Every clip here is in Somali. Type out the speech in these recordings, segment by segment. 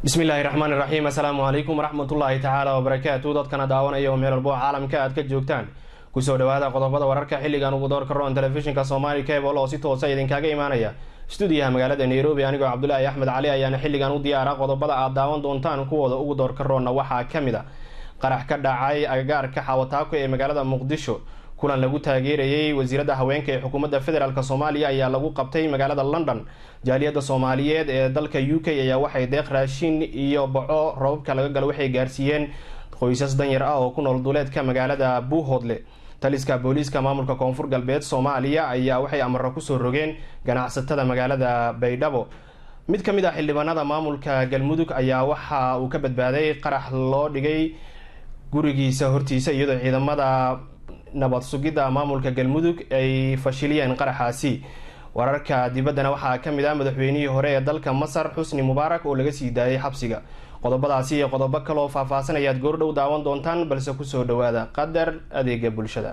bismillaahi raxmaan iraxiim assalaamu calaykum waraxmatullaahi tacaala wabarakaatu dadkana daawanaya oo meel walbo caalamka aad ka joogtaan kusoo dhawaada qodobada wararka xilligan ugu doorka roon telefishinka somaali cable oo si toosa idinkaga imaanaya stuudiyaha magaalada nairobi anigoo cabdulaahi axmed cali ayaana xilligan u diyaara qodobada aad daawan doontaan kuwooda ugu doorka roonna waxaa kamid a qarax ka dhacay agagaarka xawataako ee magaalada muqdisho kulan lagu taageerayay wasiiradda haweenka ee xukuumadda federaalk soomaaliya ayaa lagu qabtay magaalada london jaaliyadda soomaaliyeed ee dalka u k ayaa waxay deeq raashin iyo baco robabka laga galo waxay gaarsiiyeen qoysas danyar ah oo ku nool duleedka magaalada buuhoodle taliska booliiska maamulka koonfur galbeed soomaaliya ayaa waxay amaro kusoo rogeen ganacsatada magaalada baydhabo mid ka mid ah xildhibaanada maamulka galmudug ayaa waxa uu ka badbaaday qarax loo dhigay gurigiisa hortiisa iyadoo ciidamada nabad sugidda maamulka galmudug ay fashiliyeen qaraxaasi wararka dibaddana waxaa ka mid ah madaxweynihii hore ee dalka masar xusni mubaarak oo laga sii daayay xabsiga qodobadaasi iyo qodobo kaloo faahfaahsan ayaad goordhow daawan doontaan balse kusoo dhawaada qadar adeega bulshada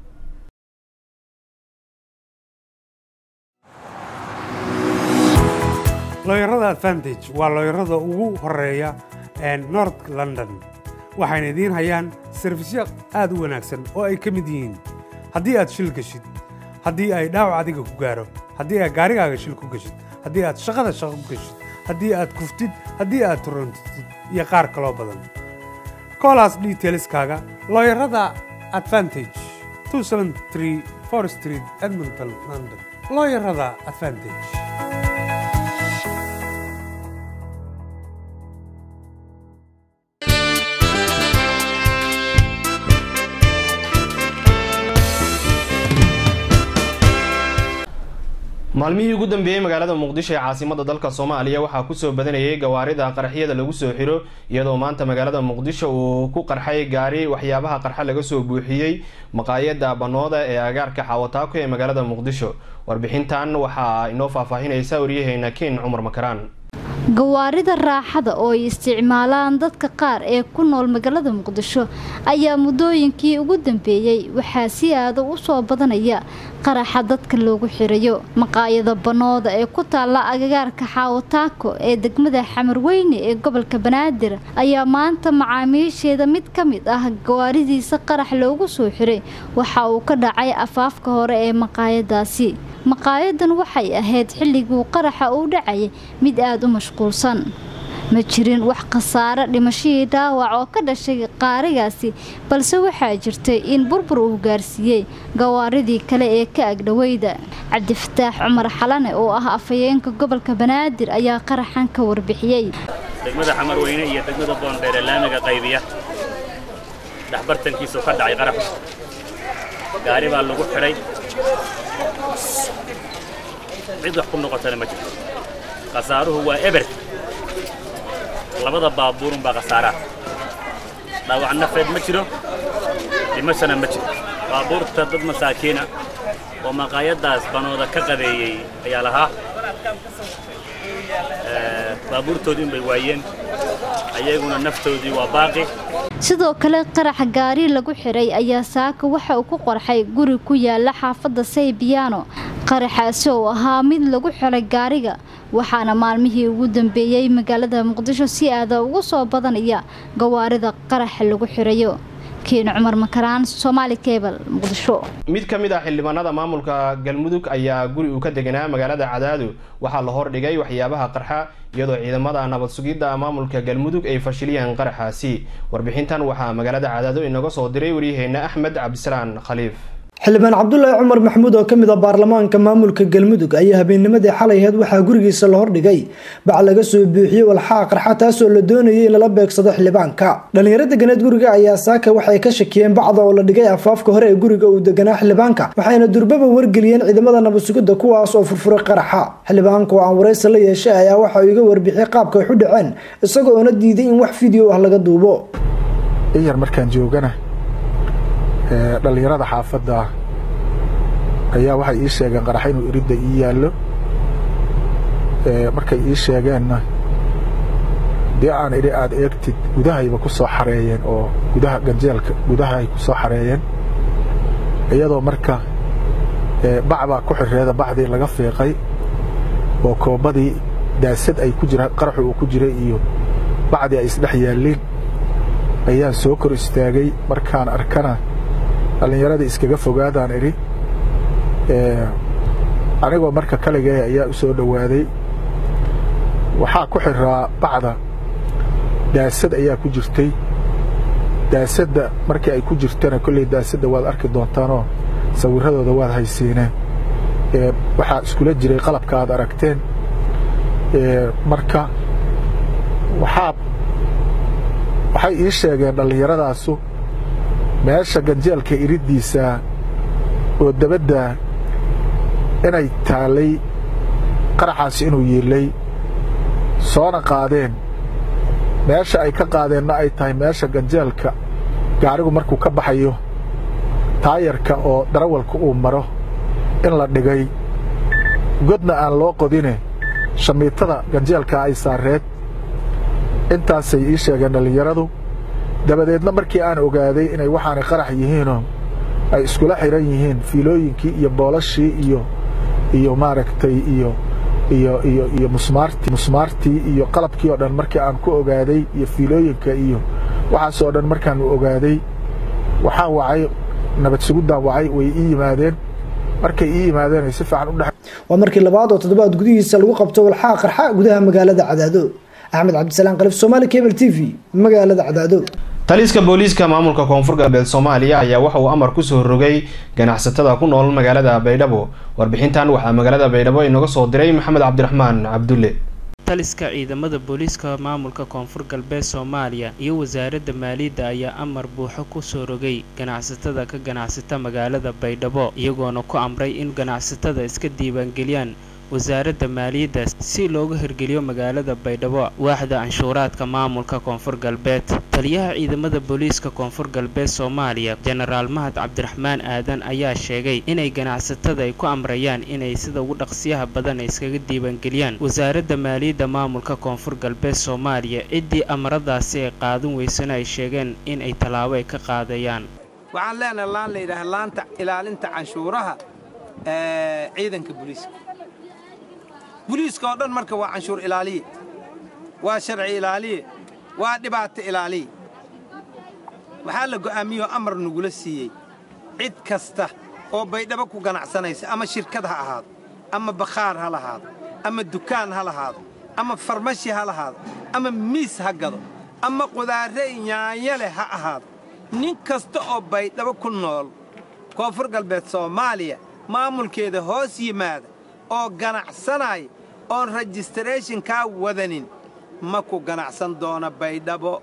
looyarada advantage waa looyarada ugu horeeya north london waxayna idiin hayaan sarfisyo aad u wanaagsan oo ay ka mid yihiin haddii aad shil geshid haddii ay dhaawac adiga ku gaaro haddii aad gaarigaaga shil ku geshid haddii aad shaqada shaqo ku geshid haddii aad kuftid haddii aad turantid iyo qaar kaloo badan kolas detailskaaga looyarada advantage street edmonton london looyarada advantage maalmihii ugu dambeeyey magaalada muqdisho ee caasimada dalka soomaaliya waxaa kusoo badanayay gawaarida qaraxyada lagu soo xiro iyadoo maanta magaalada muqdisho uu ku qarxay gaari waxyaabaha qarxa laga soo buuxiyey maqaayada banooda ee agaarka xawataako ee magaalada muqdisho warbixintan waxaa inoo faahfaahinaysa waryaheena ken cumar makaraan gawaarida raaxada oo ay isticmaalaan dadka qaar ee ku nool magaalada muqdisho ayaa muddooyinkii ugu dambeeyey waxaa si aada u soo badanaya qaraxa dadka loogu xirayo maqaayada banooda ee ku taalla agagaarka xaawataako ee degmada xamarweyne ee gobolka banaadir ayaa maanta macaamiisheeda mid ka mid ah gawaaridiisa qarax loogu soo xiray waxa uu ka dhacay afaafka hore ee maqaayadaasi maqaayadan waxay ahayd xilliguu qaraxa uu dhacayay mid aada u mashquulsan ma jirin wax khasaare dhimashadii dhaawac oo ka dhashay qaarigaasi balse waxaa jirtay in burbur uu gaarsiiyey gawaaridii kale ee ka agdhaweyda cabdifataax cumar xalane oo ah afhayeenka gobolka banaadir ayaa qaraxan ka warbixiyey degmada xamarweyne iyo degmada boondheer ee laamiga qaybiya dhexbartankiisu ka dhacay qaraxu gaari baa lagu xidhay cid wax ku noqotana ma jirto khasaaruhu waa eber labada baabuurun baa khasaaraha dhaawac nafeed ma jiro dhimashana ma jiro baabuurta dad masaakiina oo maqaayaddaas banooda ka qadeeyey ayaa lahaa baabuurtoodii unbay waayeen ayaguna naftoodii waa baaqi sidoo kale qaraxa gaari lagu xiray ayaa saaka waxa uu ku qorxay guri ku yaala xaafadda saybiyaano qaraxaasi oo ahaa mid lagu xiray gaariga waxaana maalmihii ugu dambeeyey magaalada muqdisho si aada ugu soo badanaya gawaarida qaraxa lagu xirayo keen cumar makaraan somaali cable muqdisho mid ka mid ah xildhibaanada maamulka galmudug ayaa guri uu ka deganaa magaalada cadaado waxaa la hordhigay waxyaabaha qarxa iyadoo ciidamada nabad sugidda maamulka galmudug ay fashiliyeen qaraxaasi warbixintan waxaa magaalada cadaado inaga soo diray waryaheena axmed cabdisalaan khaliif xildhibaan cabdulaahi cumar maxamuud oo kamid ah baarlamaanka maamulka galmudug ayaa habeennimadii xalay aheyd waxaa gurigiisa la hordhigay bac laga soo buuxiyey walxaa qarxa taasoo la doonayay in lala beegsado xildhibaanka dhalinyaro deganeed guriga ayaa saaka waxay ka shakiyeen bacda oo la dhigay afaafka hore ee guriga uu deganaa xildhibaanka waxayna durbaba wargeliyeen ciidamada nabadsugidda kuwaas oo furfuray qaraxa xildhibaanka oo aan waraysi la yeeshay ayaa waxa uu iga warbixiyey qaabka wax u dhaceen isagoo oona diiday in wax video ah laga duubo iyar markaan joogana dhallinyarada xaafadda ayaa waxay ii sheegeen qarax inuu iridda ii yaallo markay ii sheegeenna dee aan idhi aad eegtid gudahayba ku soo xareeyeen oo gudaha ganjeelka gudahay ku soo xareeyeen iyadoo marka bac baa ku xireeda bacdii laga fiiqay oo koobadii daasad ay ku jiraan qaraxu uu ku jiray iyo bacdi ay isdhex yaalliin ayaan soo kor istaagay markaan arkana dhallinyaradii iskaga fogaadaan idhi anigoo marka kaligee ayaa u soo dhowaaday waxaa ku xidraa bacda daasad ayaa ku jirtay daasadda markii ay ku jirtana kolley daasadda waad arki doontaanoo sawirradooda waad haysiineen waxaa iskula jiray qalabka aad aragteen marka waxaa waxay ii sheegeen dhallinyaradaasu meesha ganjeelka iriddiisa oo dabadda inay taallay qaraxaas inuu yiillay soona qaadeen meesha ay ka qaadeenna ay tahay meesha ganjeelka gaarigu markuu ka baxayo taayarka oo darawalka uu maro in la dhigay godna aan loo qodine shamiitada ganjeelka ay saareed intaasay ii sheegeen dhallinyaradu dabadeedna markii aan ogaaday inay waxaanay qarax yihiinoo ay iskula xidhan yihiin fiilooyinkii iyo boolashii iyo iyo maaragtay iyo iyo iyo iyo musmaartii musmaartii iyo qalabkii oo dhan markii aan ku ogaaday iyo fiilooyinka iyo waxaasoo dhan markaanu ogaaday waxaan wacay nabad sugudaan wacay way ii yimaadeen markay ii yimaadeen ay si fiican u dhex waa markii labaad oo toddobaad gudihiisa lagu qabto walxaa qarxa gudaha magaalada cadaado axmed cabdisalaan qalif somaali cable t v magaalada cadaado taliska booliiska maamulka koonfur galbeed soomaaliya ayaa waxa uu amar kusoo rogay ganacsatada ku nool magaalada baydhabo warbixintan waxaa magaalada baydhabo inaga soo diray maxamed cabdiraxmaan cabdulle taliska ciidamada booliiska maamulka koonfur galbeed soomaaliya iyo wasaaradda maaliyadda ayaa amar buuxo kusoo rogay ganacsatada ka ganacsata magaalada baydhabo iyagoona ku amray in ganacsatada iska diiwaangeliyaan wasaaradda maaliyadda si looga hirgeliyo magaalada baydhabo waaxda canshuuraadka maamulka koonfur galbeed taliyaha ciidamada booliiska koonfur galbeed soomaaliya jenaraal mahad cabdiraxmaan aadan ayaa sheegay inay ganacsatada ay ku amrayaan inay sida ugu dhaqsiyaha badan ay iskaga diiwaangeliyaan wasaaradda maaliyadda maamulka koonfur galbeed soomaaliya ciddii amaradaasi ay qaadan weysana ay sheegeen in ay tallaabo ay ka qaadayaan waxaan leenahay laan la yidhaaha laanta ilaalinta canshuuraha ciidanka booliiska buliiska oo dhan marka waa canshuur ilaaliye waa sharci ilaaliye waa dhibaato ilaaliye waxaa la go'aamiyoo amar nagula siiyey cid kasta oo baydhabo ku ganacsanaysa ama shirkad ha ahaado ama bakhaar ha lahaado ama dukaan ha lahaado ama farmashi ha lahaado ama miis ha gado ama qudaarre nyaanya leh ha ahaado nin kasta oo baydhabo ku nool koonfur galbeed soomaaliya maamulkeeda hoos yimaada oo ganacsanaya oon rejistarathonkaa wadanin ma ku ganacsan doona baydhabo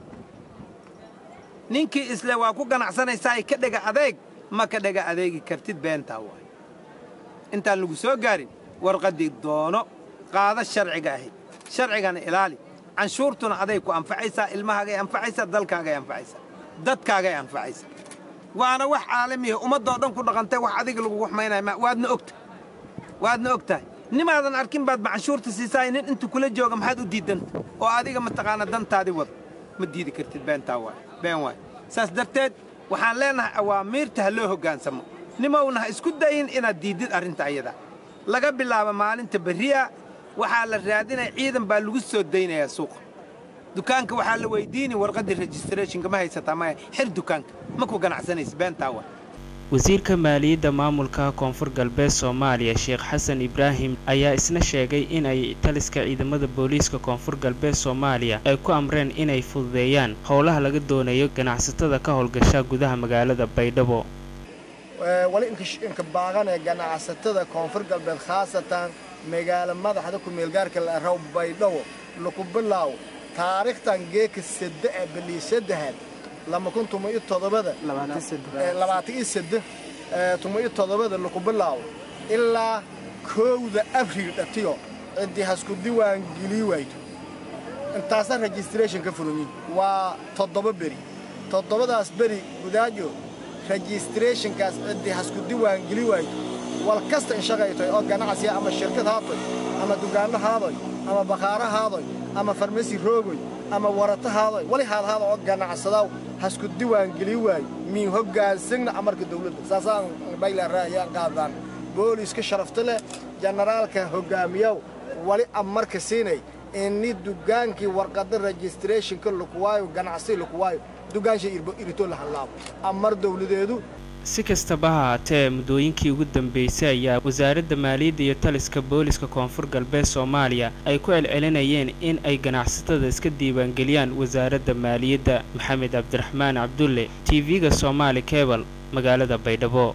ninkii isle waa ku ganacsanaysaa ka dhega adeeg ma ka dhega adeegi kartid beentaa waay intaan lagu soo gaarin warqaddii doono qaada sharciga ahi sharcigana ilaali canshuurtuna aday ku anfacaysaa ilmahaagay anfacaysaa dalkaagay anfacaysaa dadkaagay anfacaysaa waana wax caalamiya ummaddoo dhan ku dhaqantay wax adiga lagugu xumaynaya waadna ogta waadna og tahay nimaadan arkin baad macanshuurta siisaay nin intu kula jooga maxaad u diidanta oo adiga mataqaana dantaadii wada ma diidi kartid beentaa waay been waay saas darteed waxaan leenahay awaamiirta ha loo hoggaansamo nimowna ha isku dayin inaad diiddid arrinta ayadaa laga bilaabo maalinta berri'a waxaa la raadinaya ciidan baa lagu soo daynayaa suuqa dukaanka waxaa la weydiini warqaddii registrathonka ma haysataa maya xir dukaanka ma ku ganacsanaysa beentaa waay wasiirka maaliyadda maamulka koonfur galbeed soomaaliya sheekh xasan ibraahim ayaa isna sheegay in ay taliska ciidamada booliiska koonfur galbeed soomaaliya ay ku amreen inay fududeeyaan howlaha laga doonayo ganacsatada ka howlgasha gudaha magaalada baydhabo wali inka baaqanee ganacsatada koonfur galbeed khaasatan magaalo madaxda ku-meelgaarka la araw baydhabo laku bilaaw taariikhtan geeka sadde ee baliisadahad lama kun tuma iyo todobada labaatan iyo sadde tuma iyo todobada laku bilaabo ilaa kowda abriil dhatiyo ciddii hasku diwaan gelii waydo intaasa registration ka fulamin waa toddoba beri toddobadaas beri gudaajo registrationkaas ciddii hasku diwaan geli waydo wal kasta in shaqaytoy oo ganacsiya ama shirkad haatoy ama dugaanno haadoy ama bakhaaro haadoy ama farmasi roogoy ama warato haadoy wali haadhaada oo ganacsadaw hasku diwaan geli waayo miin hoggaansigna amarka dawladda saasaan baylaaraayaan qaadaan booliiska sharafta leh jenaraalka hoggaamiyow wali amarka siinay ini dugaankii warqada registrationka lakuwaayo ganacsi lakuwaayo dugaansha irito la hadlaabo amar dowladeedu si kastaba ha haatee muddooyinkii ugu dambeysay ayaa wasaaradda maaliyadda iyo taliska booliska koonfur galbeed soomaaliya ay ku celcelinayeen in ay ganacsatada iska diiwaangeliyaan wasaaradda maaliyadda maxamed cabdiraxmaan cabdulle t v-ga soomaali kebal magaalada baydhabo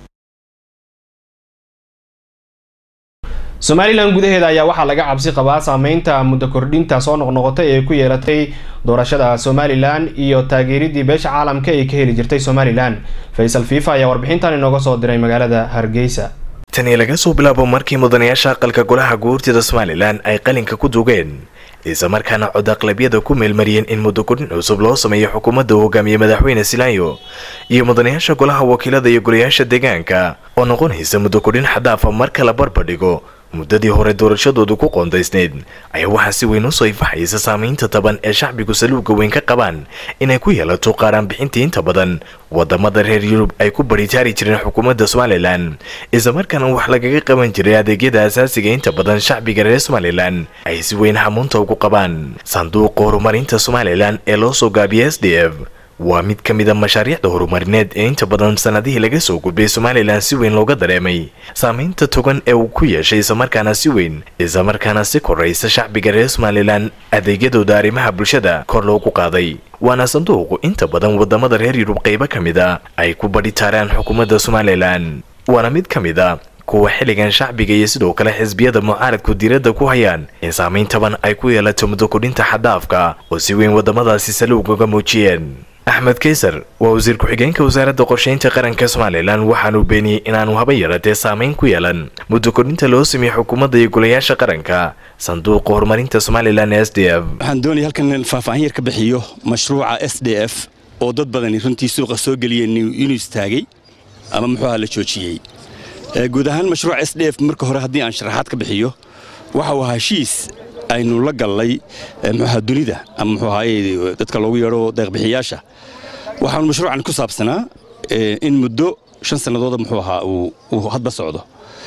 somalilan gudaheeda ayaa waxaa laga cabsi qabaa saameynta muddo kordhinta soo noqnoqotay ee ku yeelatay doorashada somalilan iyo taageeridii beesha caalamka ay ka heli jirtay somalilan faysal fiifa ayaa warbixintan inooga soo diray magaalada hargeysa tani laga soo bilaabo markii mudanayaasha aqalka golaha guurtida somalilan ay qalinka ku dugeen isla markaana cod aqlabiyada ku meelmariyeen in muddo kordhin cusub loo sameeyo xukuumadda uu hogaamiye madaxweyne silaayo iyo mudanayaasha golaha wakiilada iyo golayaasha deegaanka oo noqonaysa muddo kordhin xadaafa marka la barbardhigo muddadii hore doorashadoodu ku qoondaysneyd ayaa waxaa si weyn usoo ifaxaysa saamaynta taban ee shacbigu saluuga weyn ka qabaan inay ku yeelato qaaraan bixintii inta badan wadamada reer yurub ay ku baritaari jireen xukuumadda somalilan islamarkaana wax lagaga qaban jiray adeegyada asaasiga inta badan shacbiga reer somalilan ay si weyn hamuunta ugu qabaan sanduuqa horumarinta somalilan ee loo soo gaabiyay s d f waa mid ka mid a mashaariicda horumarineed ee inta badan sanadihii laga soo gudbay somalilan si weyn looga dareemay saamaynta togan ee uu ku yeeshay islamarkaana si weyn islamarkaana si koraysa shacbiga reer somalilan adeegyadooda arrimaha bulshada kor loogu qaaday waana sanduuqu inta badan wadamada reer yurub qaybo ka mid a ay ku badhitaaraan xukuumadda somalilan waana mid ka mid a kuwa xilligan shacbiga iyo sidoo kale xisbiyada mucaaradku diiradda ku hayaan in saamayn taban ay ku yeelato muddo kordhinta xadaafka oo si weyn wadamadaasi saluug uga muujiyeen axmed kaysar waa wasiir ku-xigeenka wasaaradda qorsheynta qaranka somalilan waxaanuu beeniyey inaanu haba yaratee saamayn ku yeelan muddo kordhinta loo sameeyey xukuumadda iyo golayaasha qaranka sanduuqa horumarinta somalilan s d f waxaan doonaya halkan faahfaahin yar ka bixiyo mashruuca s d f oo dad badani runtii suuqa soo geliyeen inuu istaagay ama muxuu aha la joojiyey guud ahaan mashruuca s d f marka hore haddii aan sharaxaad ka bixiyo waxa uu heshiis aynu la gallay muxuaha dunida ama muxuu ahaaye dadka loogu yeedho deeqbixiyaasha waxaanu mashruucan ku saabsanaa in muddo shan sannadooda muxuu ahaa uu hadba socdo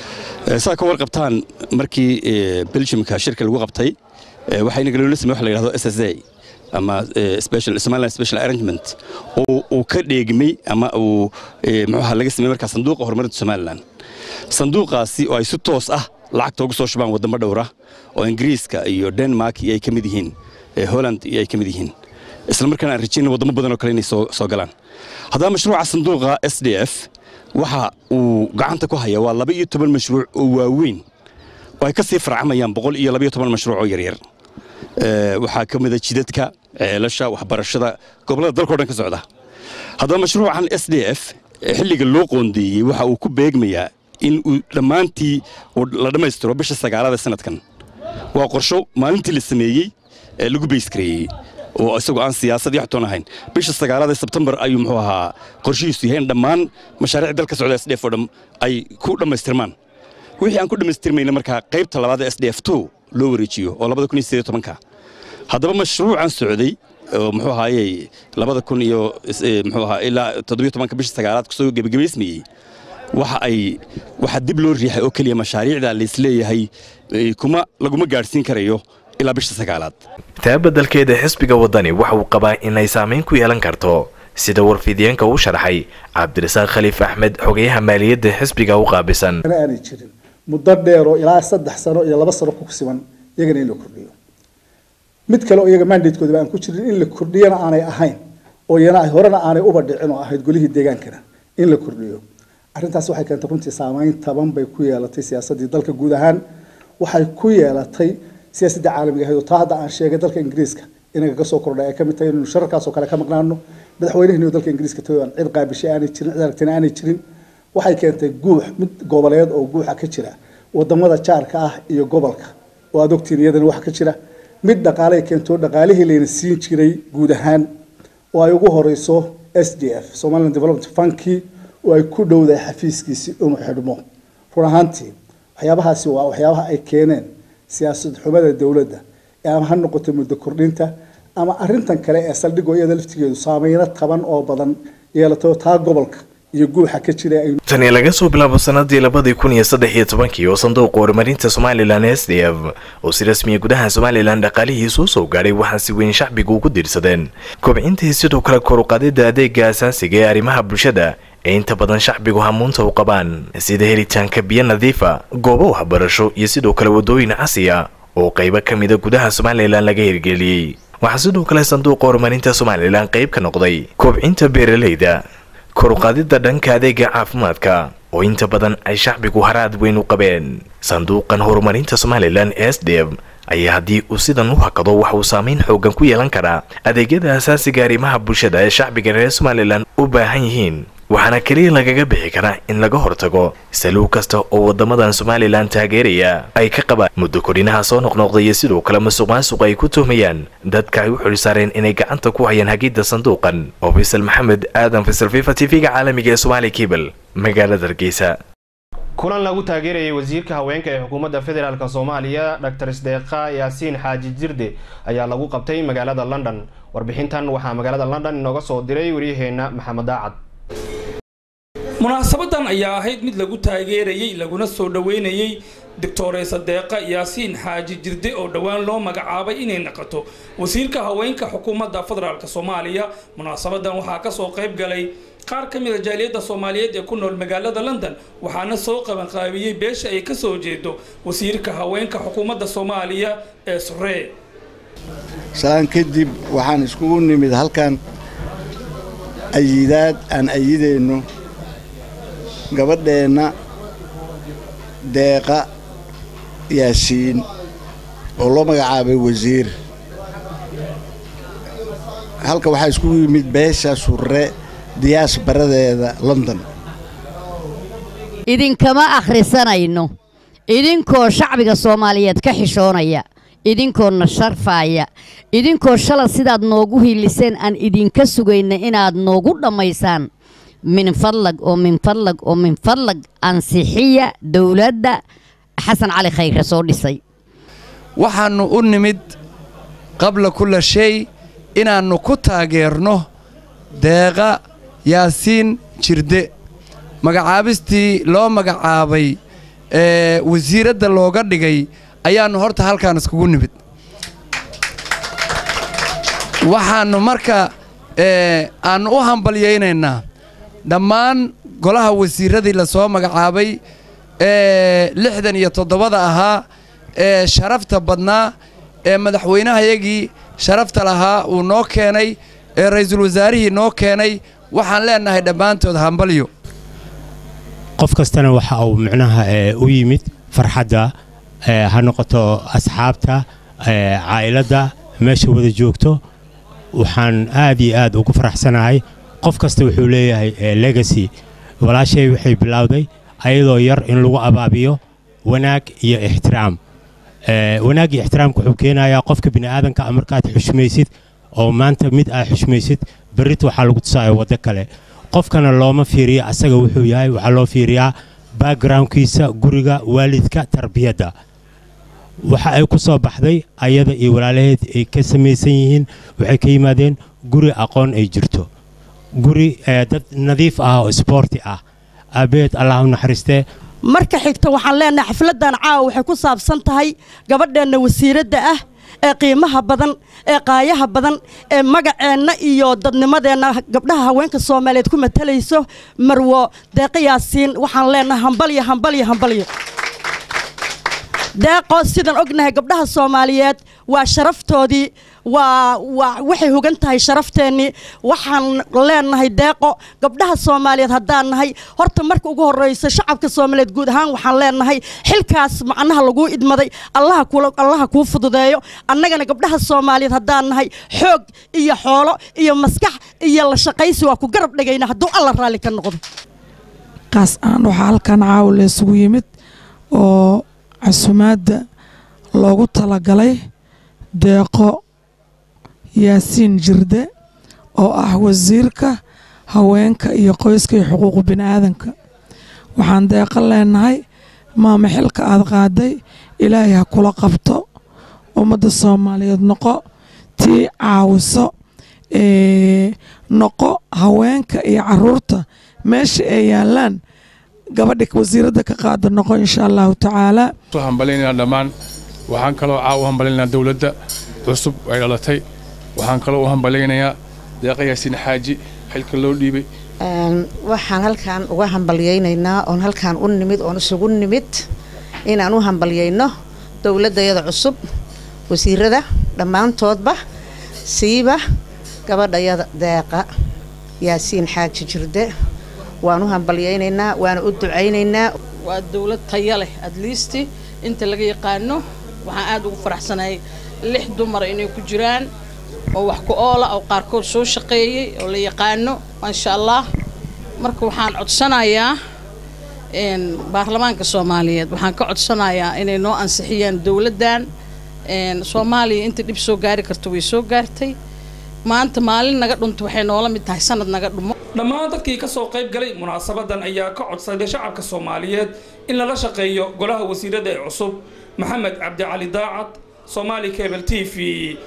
saa ka warqabtaan markii beljimka shirka lagu qabtay waxayna galoola samey wax la yidhahdo s s a ama somaliland special arrangement uu ka dheegmay ama uu muxuaha laga samey markaa sanduuqa horumarinta somaliland sanduuqaasi oo ay si toos ah lacagta ugu soo shubaan waddamo dhowra oo ingiriiska iyo denmark iyo ay ka mid yihiin holland iyo ay ka mid yihiin isla markaana aan rajayna waddamo badan oo kale inay soo galaan haddaba mashruuca sanduuqa s d f waxa uu gacanta ku haya waa laba iyo toban mashruuc oo waaweyn oo ay ka sii farcamayaan boqol iyo labaiyo toban mashruuc oo yaryar waxaa ka mida jidadka ceelasha waxbarashada gobollada dalkao dhan ka socda haddaba mashruucan s d f xilliga loo qoondeeyey waxa uu ku beegmayaa in uu dhammaantii la dhammaystiro bisha sagaalada sanadkan waa qorsho maalintii la sameeyey ee lagu baysgareeyey oo isagoo aan siyaasad iyo xatoon ahayn bisha sagaalada sebtembar ayuu muxuu ahaa qorshihiisu yahay in dhammaan mashaariic dalka socda s d f oo dham ay ku dhammaystirmaan wixii aan ku dhammaystirmayna markaa qaybta labaad s d f two loo wareejiyo oo labada kun iyo sideed tobanka haddaba mashruucan socday oo muxuu ahaaye labada kun iyo muxuu ahaa ilaa toddobiyo tobanka bisha sagaalaad kusoo gebagabaysmayey waxa ay waxaa dib loo riixay oo keliya mashaariicda laisleeyahay kuma laguma gaadhsiin karayo ilaa bisha sagaalaad taa beddelkeeda xisbiga waddani waxa uu qabaa inay saamayn ku yeelan karto sida warfidiyeenka uu sharaxay cabdirasaaq khaliif axmed xogayaha maaliyadda xisbiga u qaabisan aanay jirin muddo dheer oo ilaa saddex sano iyo laba sano ku siman iyagana in la kordhiyo mid kale oo iyaga mandatekoodaba aan ku jirin in la kordhiyana aanay ahayn oo iyana horena aanay uba dhicin oo ahayd golihii deegaankana in la kordhiyo arrintaas waxay keentay runtii saamayn taban bay ku yeelatay siyaasaddii dalka guud ahaan waxay ku yeelatay siyaasadda caalamiga ahayd oo taa hadda aan sheegay dalka ingiriiska inaga ka soo kordhay ay ka mid tahay inaynu shararkaasoo kale ka maqnaano madaxweynahani dalka ingiriiska tagay aan cid qaabishay aanay jirin cid aragtina aanay jirin waxay keentay guux mid goboleed oo guuxa ka jira wadamada jaarka ah iyo gobolka oo aad ogtiin iyadana waxa ka jira mid dhaqaalay keento dhaqaalihii layna siin jiray guud ahaan oo ay ugu horeyso s d f somaliland development funki oo ay ku dhowdahay xafiiskiisi inuu xidhmo run ahaantii waxyaabahaasi waa waxyaabaha ay keeneen siyaasad xumada dowladda ama ha noqoto muddo kordhinta ama arintan kale ee saldhigoo iyada laftigeedu saameyno taban oo badan yeelato taa gobolka iyo guuxa ka jira ay tani laga soo bilaabo sanadii labadii kun iyo saddex iyo tobankii oo sanduuqa horumarinta somalilan s d f oo si rasmiya gudaha somalilan dhaqaalihiisu soo gaadhay waxaa si weyn shacbigu ugu diirsadeen kobcintii sidoo kale koruqaadida adeega asaasiga ee arrimaha bulshada ee inta badan shacbigu hamuunta u qabaan sida helitaanka biyo nadiifa goobo waxbarasho iyo sidoo kale waddooyin casiya oo qaybo ka mida gudaha somalilan laga hirgeliyey waxaa sidoo kale sanduuqa horumarinta somalilan qayb ka noqday kobcinta beeralayda koruqaadida dhanka adeega caafimaadka oo inta badan ay shacbigu haraad weyn u qabeen sanduuqan horumarinta somalilan s d f ayaa haddii uu sidan u hakado waxa uu saameyn xoogan ku yeelan karaa adeegyada asaasiga arrimaha bulshada ee shacbiga reer somalilan u baahan yihiin waxaana keliya lagaga bixi karaa in laga hortago saluug kasta oo wadamadan somalilan taageeraya ay ka qabaan muddo kordhinaha soo noqnoqda iyo sidoo kale masuq maasuq ay ku tuhmayaan dadka ay u xilsaareen inay gacanta ku hayaan hagidda sanduuqan oo faysal maxamed aadan faysal fifa t v-ga caalamiga ee somaali kebel magaalada hargeysa kulan lagu taageerayay wasiirka haweenka ee xukuumadda federaalk soomaaliya dr sdeeqa yaasiin xaaji jirde ayaa lagu qabtay magaalada london warbixintan waxaa magaalada london inooga soo diray waryaheena maxamed daacad munaasabadan ayaa ahayd mid lagu taageerayey laguna soo dhoweynayey doctore sadeeqa yaasiin xaaji jirde oo dhowaan loo magacaabay inay naqoto wasiirka haweenka xukuumadda federaalk soomaaliya munaasabadan waxaa kasoo qayb galay qaar ka mid a jaaliyadda soomaaliyeed ee ku nool magaalada london waxaana soo qabanqaabiyey beesha ay kasoo jeedo wasiirka haweenka xukuumadda soomaaliya ee suree salaan kadib waxaan iskugu nimid halkan ayidaad aan ayidayno gabadheenna deeqa yaasiin oo loo magacaabay wasiir halka waxaa iskugu yimid beesha surre diyaas baradeeda london idinkama akhrisanayno idinkoo shacbiga soomaaliyeed ka xishoonaya idinkoona sharfaaya idinkoo shala sidaad noogu hiiliseen aan idinka sugayna inaad noogu dhammaysaan min fadlag oo min fadlag oo min fadlag ansixiya dowladda xasan cali khayre soo dhisay waxaannu u nimid qabla kulla shay inaannu ku taageerno deeqa yaasiin jirde magacaabistii loo magacaabay ee wasiiradda looga dhigay ayaannu horta halkaan iskugu nimid waxaannu marka aannu u hambalyaynaynaa dhammaan golaha wasiiradii lasoo magacaabay ee lixdan iyo toddobada ahaa ee sharafta badnaa ee madaxweynahayagii sharafta lahaa uu noo keenay ee ra'iisul wasaarihii noo keenay waxaan leennahay dhammaantood hambalyo qof kastana waxa uu micnaha u yimid farxadda ha noqoto asxaabta caa'iladda meesha wada joogto waxaan aad iyo aad ugu faraxsanahay qof kasta wuxuu leeyahay legacy walaashay waxay bilowday ayadoo yar in lagu abaabiyo wanaag iyo ixtiraam wanaag iyo ixtiraamka wuxuu keenayaa qofka bini'aadanka markaad xushmaysid oo maanta mid aad xushmaysid berrita waxaa lagu tusaayo waddo kale qofkana looma fiiriya asaga wuxuu yahay waxaa loo fiiriyaa backgroundkiisa guriga waalidka tarbiyadda waxa ay ku soo baxday ayada iyo walaalaheed ay ka samaysan yihiin waxay ka yimaadeen guri aqoon ay jirto guri dad nadiif ah oo isboorti ah aabeed allah u naxariistee marka xigta waxaan leenahay xafladdan caawa waxay ku saabsan tahay gabadheenna wasiiradda ah ee qiimaha badan ee qaayaha badan ee magaceenna iyo dadnimadeenna gabdhaha haweenka soomaaliyeed ku matalayso marwo deeqa yaasiin waxaan leenahay hambalyo hambalyo hambalyo deeqo sidaan ognahay gabdhaha soomaaliyeed waa sharaftoodii waa waa waxay hogan tahay sharafteenii waxaan leenahay deeqo gabdhaha soomaaliyeed haddaan nahay horta marka ugu horreysa shacabka soomaaliyeed guud ahaan waxaan leenahay xilkaas macnaha laguu idmaday allaha kula allaha kuu fududeeyo annagana gabdhaha soomaaliyeed haddaan nahay xoog iyo xoolo iyo maskax iyo la shaqaysi waa ku garab dhigayna hadduu alla raalli ka noqdo kaas aan waxaa halkan caawa la isugu yimid oo casumaadda loogu talagalay deeqo yaasiin jirde oo ah wasiirka haweenka iyo qoyska iyo xuquuqu bini'aadanka waxaan deeqo leenahay maama xilka aad qaaday ilaahay ha kula qabto ummadda soomaaliyeed noqo tii caawiso noqo haweenka iyo caruurta meesha ay yaalaan gabadha wasiiradda ka qaada noqo insha allahu tacaala soo hambalyaynaa dhammaan waxaan kaloo caa u hambalyaynaa dowladda cusub ay dhalatay waxaan kaloo u hambalyaynayaa deeqa yaasiin xaaji xilka loo dhiibay waxaan halkaan uga hambalyaynaynaa oon halkaan u nimid oon isugu nimid inaan u hambalyayno dowladdayada cusub wasiirada dhammaantoodba siiba gabadhayada deeqa yaasiin xaaji jirde waan u hambalyaynaynaa waana u ducaynaynaa waa dowlad taya leh adliisti inta laga yaqaano waxaan aada ugu faraxsanahay lix dumar inay ku jiraan oo wax ku oola oo qaarkood soo shaqeeyey oo la yaqaano maasha allah marka waxaan codsanayaa baarlamaanka soomaaliyeed waxaan ka codsanayaa inay noo ansixiyaan dowladdan soomaaliya inta dhib soo gaari karto way soo gaartay maanta maalin naga dhunto waxay noola mid tahay sanad naga dhumo dhammaan dadkii ka soo qayb galay munaasabadan ayaa ka codsaday shacabka soomaaliyeed in lala shaqeeyo golaha wasiirada ee cusub maxamed cabdicali daacad somaali cable t v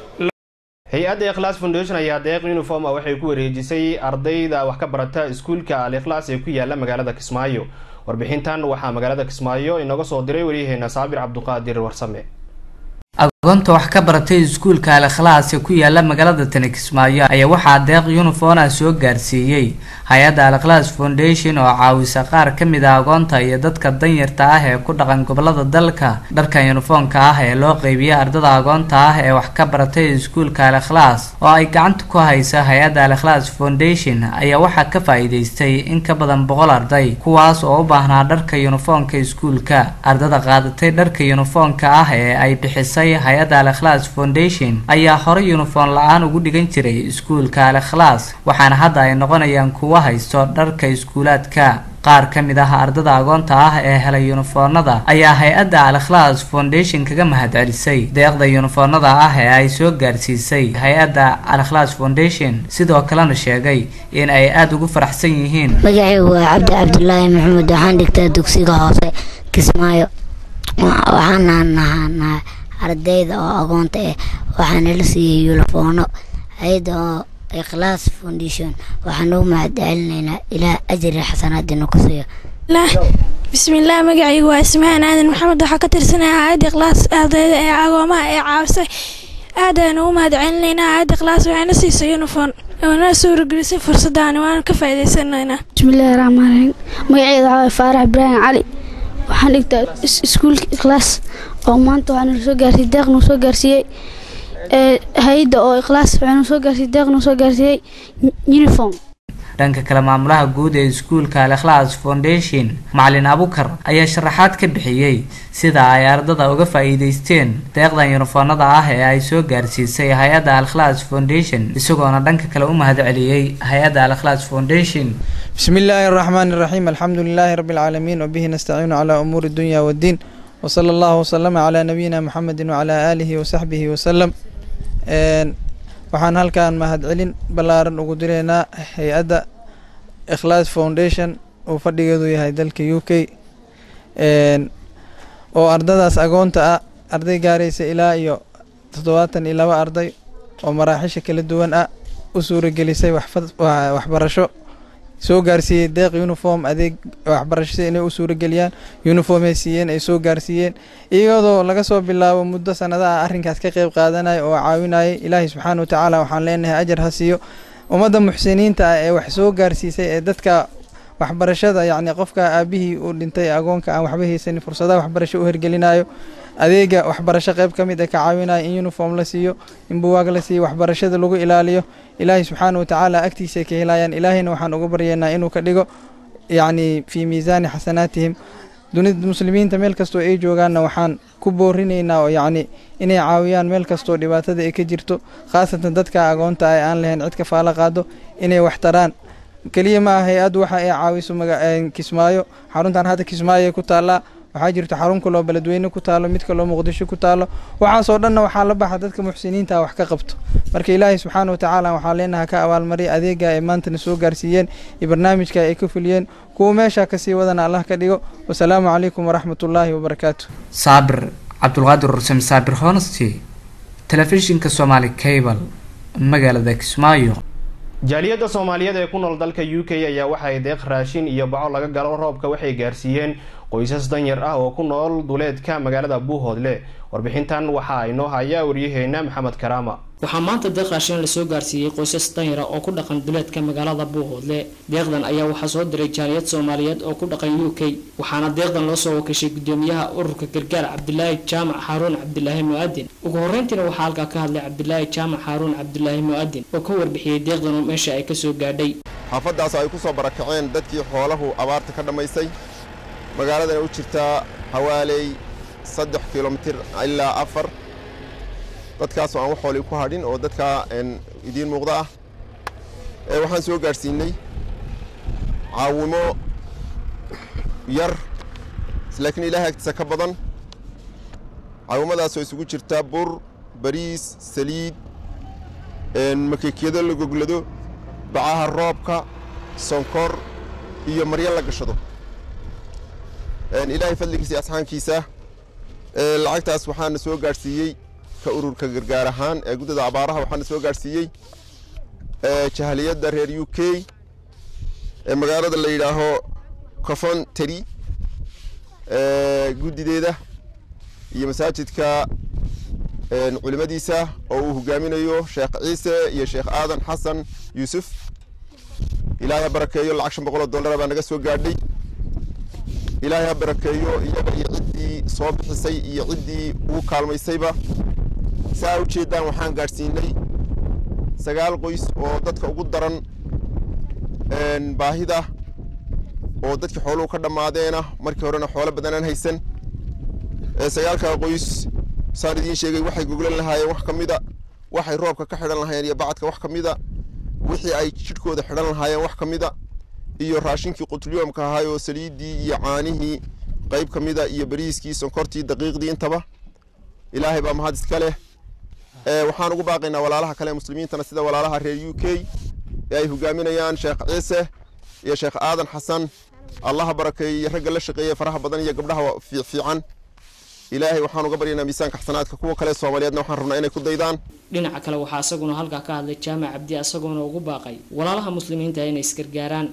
hay-adda ikhlas foundation ayaa deeq uniform ah waxay ku wareejisay ardayda wax ka barata iskuulka al ikhlas ee ku yaala magaalada kismaayo warbixintan waxaa magaalada kismaayo inooga soo diray waryaheena saabir cabduqaadir warsame agoonta wax ka baratay iskuulka al ikhlaas ee ku yaala magaalada tani kismaayo ayaa waxaa deeq yunifona soo gaarsiiyey hay-adda al ikhlaas foundation oo caawisa qaar ka mid ah agoonta iyo dadka danyarta ah ee ku dhaqan gobolada dalka dharkan yunifoonka ah ee loo qeybiyay ardada agoonta ah ee wax ka baratay iskuulka al ikhlaas oo ay gacanta ku haysa hay-adda al ikhlaas foundation ayaa waxaa ka faa-iideystay in ka badan boqol arday kuwaas oo u baahnaa dharka yunifoonka iskuulka ardada qaadatay dharka yunifoonka ah ee ay bixisay hay-adda al ikhlaas foundation ayaa horey yunifoon la-aan ugu dhigan jiray iskuulka al ikhlaas waxaana hadda ay noqonayaan kuwa haysto dharka iskuulaadka qaar ka mid ah ardada agoonta ah ee helay yunifoonada ayaa hay-adda al ikhlaas foundation kaga mahadcelisay deeqda yunifoonada ah ee ay soo gaarsiisay hay-adda al ikhlaas foundation sidoo kalena sheegay in ay aada ugu faraxsan yihiin magacaygu waa cabdi cabdulaahi maxamed waxaan dhigtaa dugsiga hoose kismaayo waxaana nahanaa ardayda oo agoonta ah waxaana la siiyey yulifoono hay-adda oo ikhlaas foundation waxaan ugu mahadcelinaynaa ilaa ajri xasanaadina ku siiyo bismillaah magacaygu waa ismahaan aadan maxamed waxaa ka tirsanaya hay-adda ikhlaas ardayda ee agoomaha ee caawisay aad ayaan ugu mahadcelinaynaa hay-adda ikhlaas waxayna siisay uniform oona suuragelisay fursaddaani waana ka faa'iidaysanaynaa bismillaahi raxmaan raxiim magaceeda waxaa waye faarax ibraahim cali waxaan dhigtaa iskuulka ikhlaas oo maanta waxaa nala soo gaarsiiyey deeq nuu soo gaarsiiyey hay-adda oo ikhlaas waxaa nuu soo gaarsiiyey deeq nuu soo gaarsiiyey uniform dhanka kale maamulaha guud ee iskuulka al ikhlaas foundation macalin abukar ayaa sharaxaad ka bixiyey sida ay ardada uga faa-iideysteen deeqdan yunifoonada ah ee ay soo gaarsiisay hay-adda al ikhlaas foundation isagoona dhanka kale u mahadceliyey hay-adda al ikhlaas foundation بسم الله الرحمن الرحيم الحمد لله رب العالمين وبه نستعين على أمور الدنيا والدين وصلى الله وسلم على نبينا محمد وعلى آله وصحبه وسلم waxaan halkan mahadcelin ballaaran ugu direynaa hay-adda ikhlaas foundation uu fadhigeedu yahay dalka u k oo ardadaas agoonta ah arday gaaraysa ilaa iyo toddobaatan iyo laba arday oo maraaxisha kala duwan ah u suuragelisay waxbarasho soo gaarsiiyey deeq uniform adeeg waxbarasho si inay u suurageliyaan uniformay siiyeen ay soo gaarsiiyeen iyadoo laga soo bilaabo muddo sanadaha arrinkaas ka qeyb qaadanaya oo caawinayay ilaahay subxaana wa tacaala waxaan leenahay ajar ha siiyo ummadda muxsiniinta ah ee wax soo gaarsiisay ee dadka waxbarashada yacni qofka aabihii uu dhintay agoonka aan waxba haysanin fursadaha waxbarasho u hergelinayo adeega waxbarasho qayb ka mid a ka caawinaya in uniform la siiyo in buwaag la siiyo waxbarashada lagu ilaaliyo ilaahay subxaana wa tacaala agtiisa ka helayaan ilaahayna waxaan uga baryaynaa inuu ka dhigo yacni fii miisaani xasanaatihim dunida muslimiinta meel kastoo ay joogaanna waxaan ku boorinaynaa oo yacni inay caawiyaan meel kastoo dhibaatada ay ka jirto khaasatan dadka agoonta ah ee aan lahayn cid ka faalo qaado inay wax taraan keliya ma ah hay-addu waxa ay caawiso kismaayo xaruntan hadda kismaayo ku taallaa waxaa jirta xarun kaloo beledweyne ku taalo mid kaloo muqdisho ku taalo waxaasoo dhanna waxaa la baxa dadka muxsiniinta wax ka qabto marka ilaahay subxaana wa tacaala waxaa leenaha ka abaalmariya adeega ay maantana soo gaarsiiyeen iyo barnaamijka ay ka fuliyeen kuwa meesha kasii wadana allah ka dhigo wasalaamu calaykum waraxmatullaahi wabarakaatu saabir cabdulqaadir rusem saabir honesty telefishinka somaali cable magaalada kismaayo jaaliyadda soomaaliyeed ee ku nool dalka u k ayaa waxay deeq raashin iyo baco laga galo roobka waxay gaarsiiyeen qoysas danyar ah oo ku nool duleedka magaalada buuhoodle warbixintan waxaa inoo haya waryaheena maxamed karaama waxaa maanta deeq raashin lasoo gaarsiiyey qoysas danyara oo ku dhaqan duleedka magaalada buuhoodle deeqdan ayaa waxaa soo diray jaaliyad soomaaliyeed oo ku dhaqan u k waxaana deeqdan loo soo wakashay gudoomiyaha ururka gargaar cabdilaahi jaamac xaaruun cabdilaahi mu-adin ugu horeyntiina waxaa halkaa ka hadlay cabdilaahi jaamac xaaruun cabdilaahi mu-adin oo ka warbixiyey deeqdan meesha ay kasoo gaadhay xaafaddaas ay ku soo barakaceen dadkii xoolahu abaarta ka dhammaysay magaaladana u jirtaa hawaaley saddex kilomitir ilaa afar dadkaasoo aan wax xoolii ku hadhin oo dadkaa idiin muuqda ah waxaan soo gaadhsiinay caawimo yar laakiin ilaahay agtiisa ka badan caawimadaasoo isugu jirta bur bariis saliid makeekiyado la goglado bacaha roobka sonkor iyo maryo la gashado ilaahay fadligiisa iyo asxaankiisa lacagtaas waxaana soo gaadhsiiyey ka ururka gargaar ahaan ee guddada abaaraha waxaana soo gaadhsiiyey jahaliyadda reer u k ee magaalada la yidhaaho cofontary guddideeda iyo masaajidka culimadiisa oo uu hogaaminayo sheekh ciise iyo sheekh aadan xasan yuusuf ilaahay ha barakeeyo lacag shan boqoloo dollara baa naga soo gaadhay ilaahay ha barakeeyo iyaga iyo ciddii soo bixisay iyo ciddii ugu kaalmaysayba saa u jeeddaan waxaan gaadhsiinay sagaal qoys oo dadka ugu daran baahida oo dadkii xooluhu ka dhammaadeena markii horena xoolo badanaan haysan sagaalkaa qoys saan idiin sheegay waxay goglan lahaayeen wax ka mida waxay roobka ka xidhan lahaayeen iyo bacadka wax ka mida wixii ay jidhkooda xidhan lahaayeen wax ka mida iyo raashinkii qutlyoomka ahaay oo saliiddii iyo caanihii qayb ka mida iyo bariiskii sonkortii daqiiqdii intaba ilaahay baa mahad iska leh waxaan ugu baaqaynaa walaalaha kale ee muslimiintana sida walaalaha reer u k ee ay hogaaminayaan sheekh ciise iyo sheekh aadan xasan allaha barakeeyo iyo ragga la shaqeeya faraha badan iyo gabdhaha fiican ilaahay waxaan uga baryaynaa miisaanka xasanaadka kuwa kale soomaaliyeedna waxaan rabnaa inay ku daydaan dhinaca kale waxaa isaguna halkaa ka hadlay jaamac cabdi isagoona ugu baaqay walaalaha muslimiinta inay isgargaaraan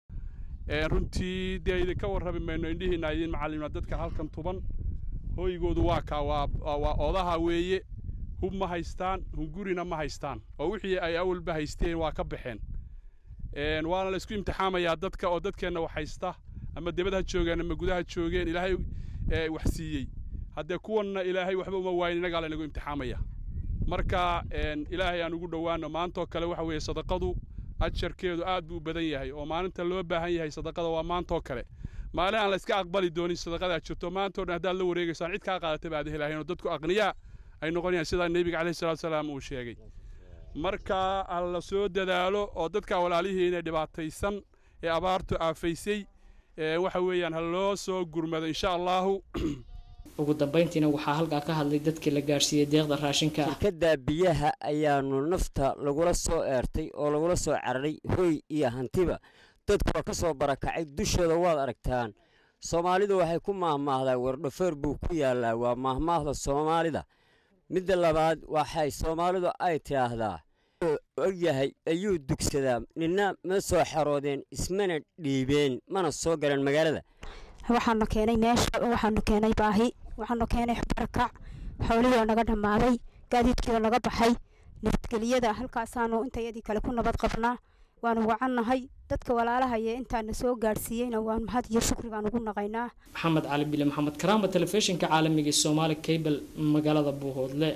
runtii dee idinka warrami mayno indhihiina idiin macallimna dadka halkan tuban hooygoodu waa kaa waa odaha weeye hub ma haystaan hungurina ma haystaan oo wixii ay awalba haysteen waa ka baxeen waana la isku imtixaamayaa dadka oo dadkeenna wax haysta ama debad ha joogeen ama gudaha joogeen ilaahay wax siiyey haddee kuwanna ilaahay waxba uma waayin innagaa laynagu imtixaamaya marka ilaahay aan ugu dhowaano maantoo kale waxa weeye sadaqadu ajarkeedu aad buu u badan yahay oo maalinta loo baahan yahay sadaqada waa maantoo kale maalin aan la iska aqbali doonin sadaqadaa jirto maantoo dhan haddaad la wareegaysaan cid kaa qaadataba aad helahayn oo dadku aqniyaa ay noqonayaan sidaa nebiga caleyhi salatu salaam uu sheegay marka ha la soo dadaalo oo dadka walaalihiina dhibaataysan ee abaartu aafaysay waxa weeyaan ha loo soo gurmado insha allahu ugu dambayntiina waxaa halkaa ka hadlay dadkii la gaadhsiiyey deeqda raashinka ah shirkadda biyaha ayaanu nafta lagula soo eertay oo lagula soo cararay hoy iyo hantiba dadku waa ka soo barakacay dushooda waad aragtaan soomaalidu waxay ku maahmaahdaa wardhafeer buu ku yaallaa waa maahmaahda soomaalida midda labaad waxay soomaalidu ay tidhaahdaa ogyahay ayuu dugsadaa nina ma soo xaroodeen ismana dhiibeen mana soo galeen magaalada waxaanu keenay meesha waxaanu keenay baahi waxaanu keenay barakac xoolihii oo naga dhammaaday gaadiidkii oo naga baxay nabadgeliyada halkaasaanu intayadii kale ku nabad qabnaa waanu wacannahay dadka walaalaha iyo intaana soo gaadhsiiyeyna waan mahad iyo shukri baan ugu naqaynaa maxamed cali bile maxamed karaama telefishinka caalamiga ee soomaali cable magaalada buuhoodle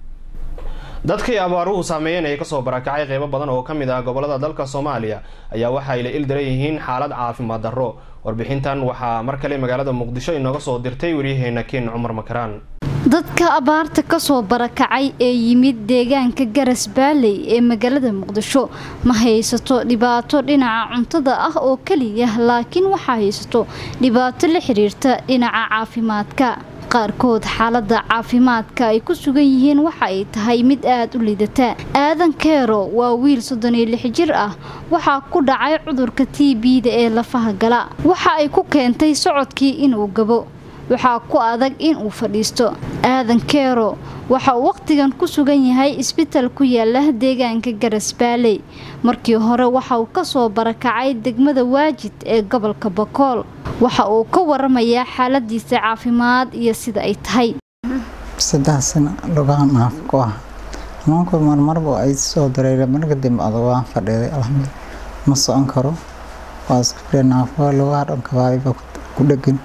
dadkii abaaruhu saameeyeen ee kasoo barakacay qeybo badan oo ka mid ah gobolada dalka soomaaliya ayaa waxa ay la ildaran yihiin xaalad caafimaad darro warbixintan waxaa mar kale magaalada muqdisho inooga soo dirtay waryaheena ken cumar makaraan dadka abaarta kasoo barakacay ee yimid deegaanka garas baaley ee magaalada muqdisho ma haysato dhibaato dhinaca cuntada ah oo keliya laakiin waxaa haysato dhibaato la xiriirta dhinaca caafimaadka qaarkood xaalada caafimaadka ay ku sugan yihiin waxa ay tahay mid aada u liidata aadan keero waa wiil soddon iyo lix jir ah waxaa ku dhacay cudurka t b-da ee lafaha gala waxa ay ku keentay socodkii inuu gabo waxaa ku adag in uu fadhiisto aadan keero waxa uu wakhtigan ku sugan yahay isbital ku yaala deegaanka garasbaaley markii hore waxa uu kasoo barakacay degmada waajid ee gobolka bakool waxa uu ka waramayaa xaaladiisa caafimaad iyo sida ay tahay saddex sano lugahan naaf ku ah xanuunku marmarba ay soo dareere marka dambe adag waan fadhiiday alxamdu ma socon karo waa iska fadhiya naafo lugaha dhanka baadiba ku dhegan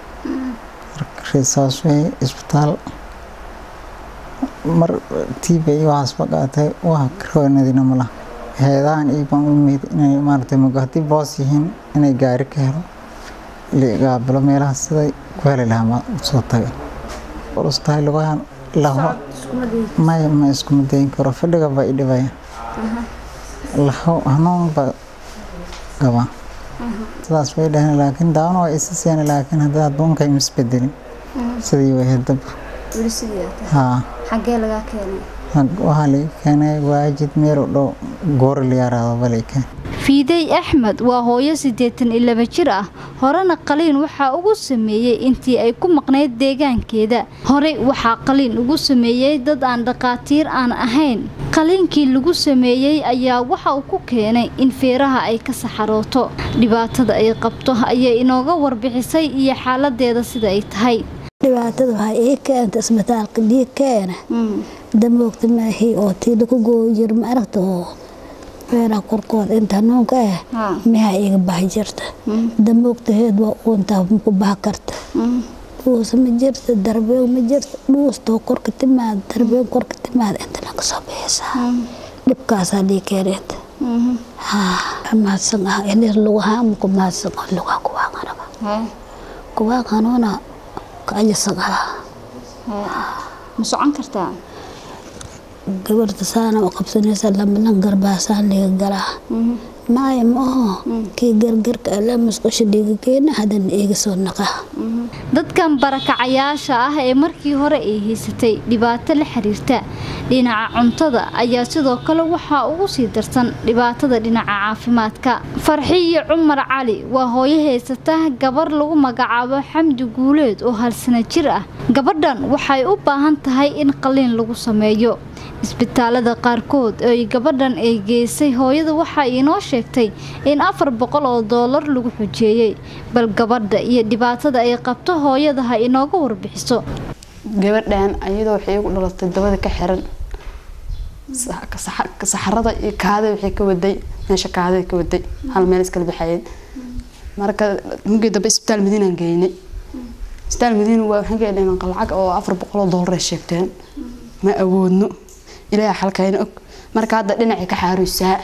saas wey isbitaal mar tiiba iyo waxaas baqaatay waa karoonadina malaha heedahan iyo baan u mid inay maaragtay mugo haddii boos yihiin inay gaari ka helo ligaabilo meelaha siday ku heli lahaa ma soo taga ulustahay lugahan laho may ma iskuma dayin karo fadhiga baa i dhibaya laho hanuun baa qabaa sidaas bay dhaheen laakiin daawna waa isa seeni laakiin haddii adduunkay misbedelin sidii way hadab haa xagee lagaa keenay waxaa laga keenay waajid meel u dhow goori la yaraado balay keen fiidey axmed waa hooyo siddeetan iyo laba jir ah horena qaliin waxaa ugu sameeyey intii ay ku maqnayd deegaankeeda horey waxaa qaliin ugu sameeyey dad aan dhaqaatiir aan ahayn qaliinkii lagu sameeyey ayaa waxa uu ku keenay in feeraha ay ka saxarooto dhibaatada ay qabto ayay inooga warbixisay iyo xaaladeeda sida ay tahay dhibaatada waxaa ii keenta isbitaalka dhiig keena damoogta maahi oo tii lagu gooyi jiro ma aragta oo feeraha korkooda inta hanuunka ah miha iga bax jirta damoogtaheed waa uuntaa maku bax karta dhuus ma jirta darbeeg ma jirta dhuustoo korka timaada darbeeg korka timaada inta laga soo bixisaa dhibkaasaa dhii keeneenta mahadsan ah ilis lugaha maku mahadsan ah lugaha kuwaaqanaba kuwaaqanuuna kacajasan ah ma socon kartaa gabarta saana u qabsanaysa lamalan garbaasaan liga galaa maaya ma aho kii gargarka ala musqusha dhiiga keena haddana iiga soo naqa dadkan barakacayaasha ah ee markii hore ay haysatay dhibaato la xiriirta dhinaca cuntada ayaa sidoo kale waxaa ugu sii darsan dhibaatada dhinaca caafimaadka farxiyo cumar cali waa hooyo haysata gabar lagu magacaabo xamdi guuleed oo halsana jir ah gabadhan waxay u baahan tahay in qaliin lagu sameeyo isbitaalada qaarkood ay gabadhan ay geysay hooyada waxay inoo sheegtay in afar boqol oo doolar lagu xujeeyey bal gabadha iyo dhibaatada ay qabto hooyada ha inooga warbixiso gabadhan ayadoo waxay igu dhalatay dabada ka xiran saxarada iyo kaada waxay ka waday meesha kaada ka waday hal meel iskala baxayeen marka mugii dambe isbitaal madiinaan geynay isbitaal madiina waa waxaan geynay lacag oo afar boqol oo doolar ay sheegteen ma awoodno ilaahay xalkayna og marka hadda dhinacay ka xaaruysaa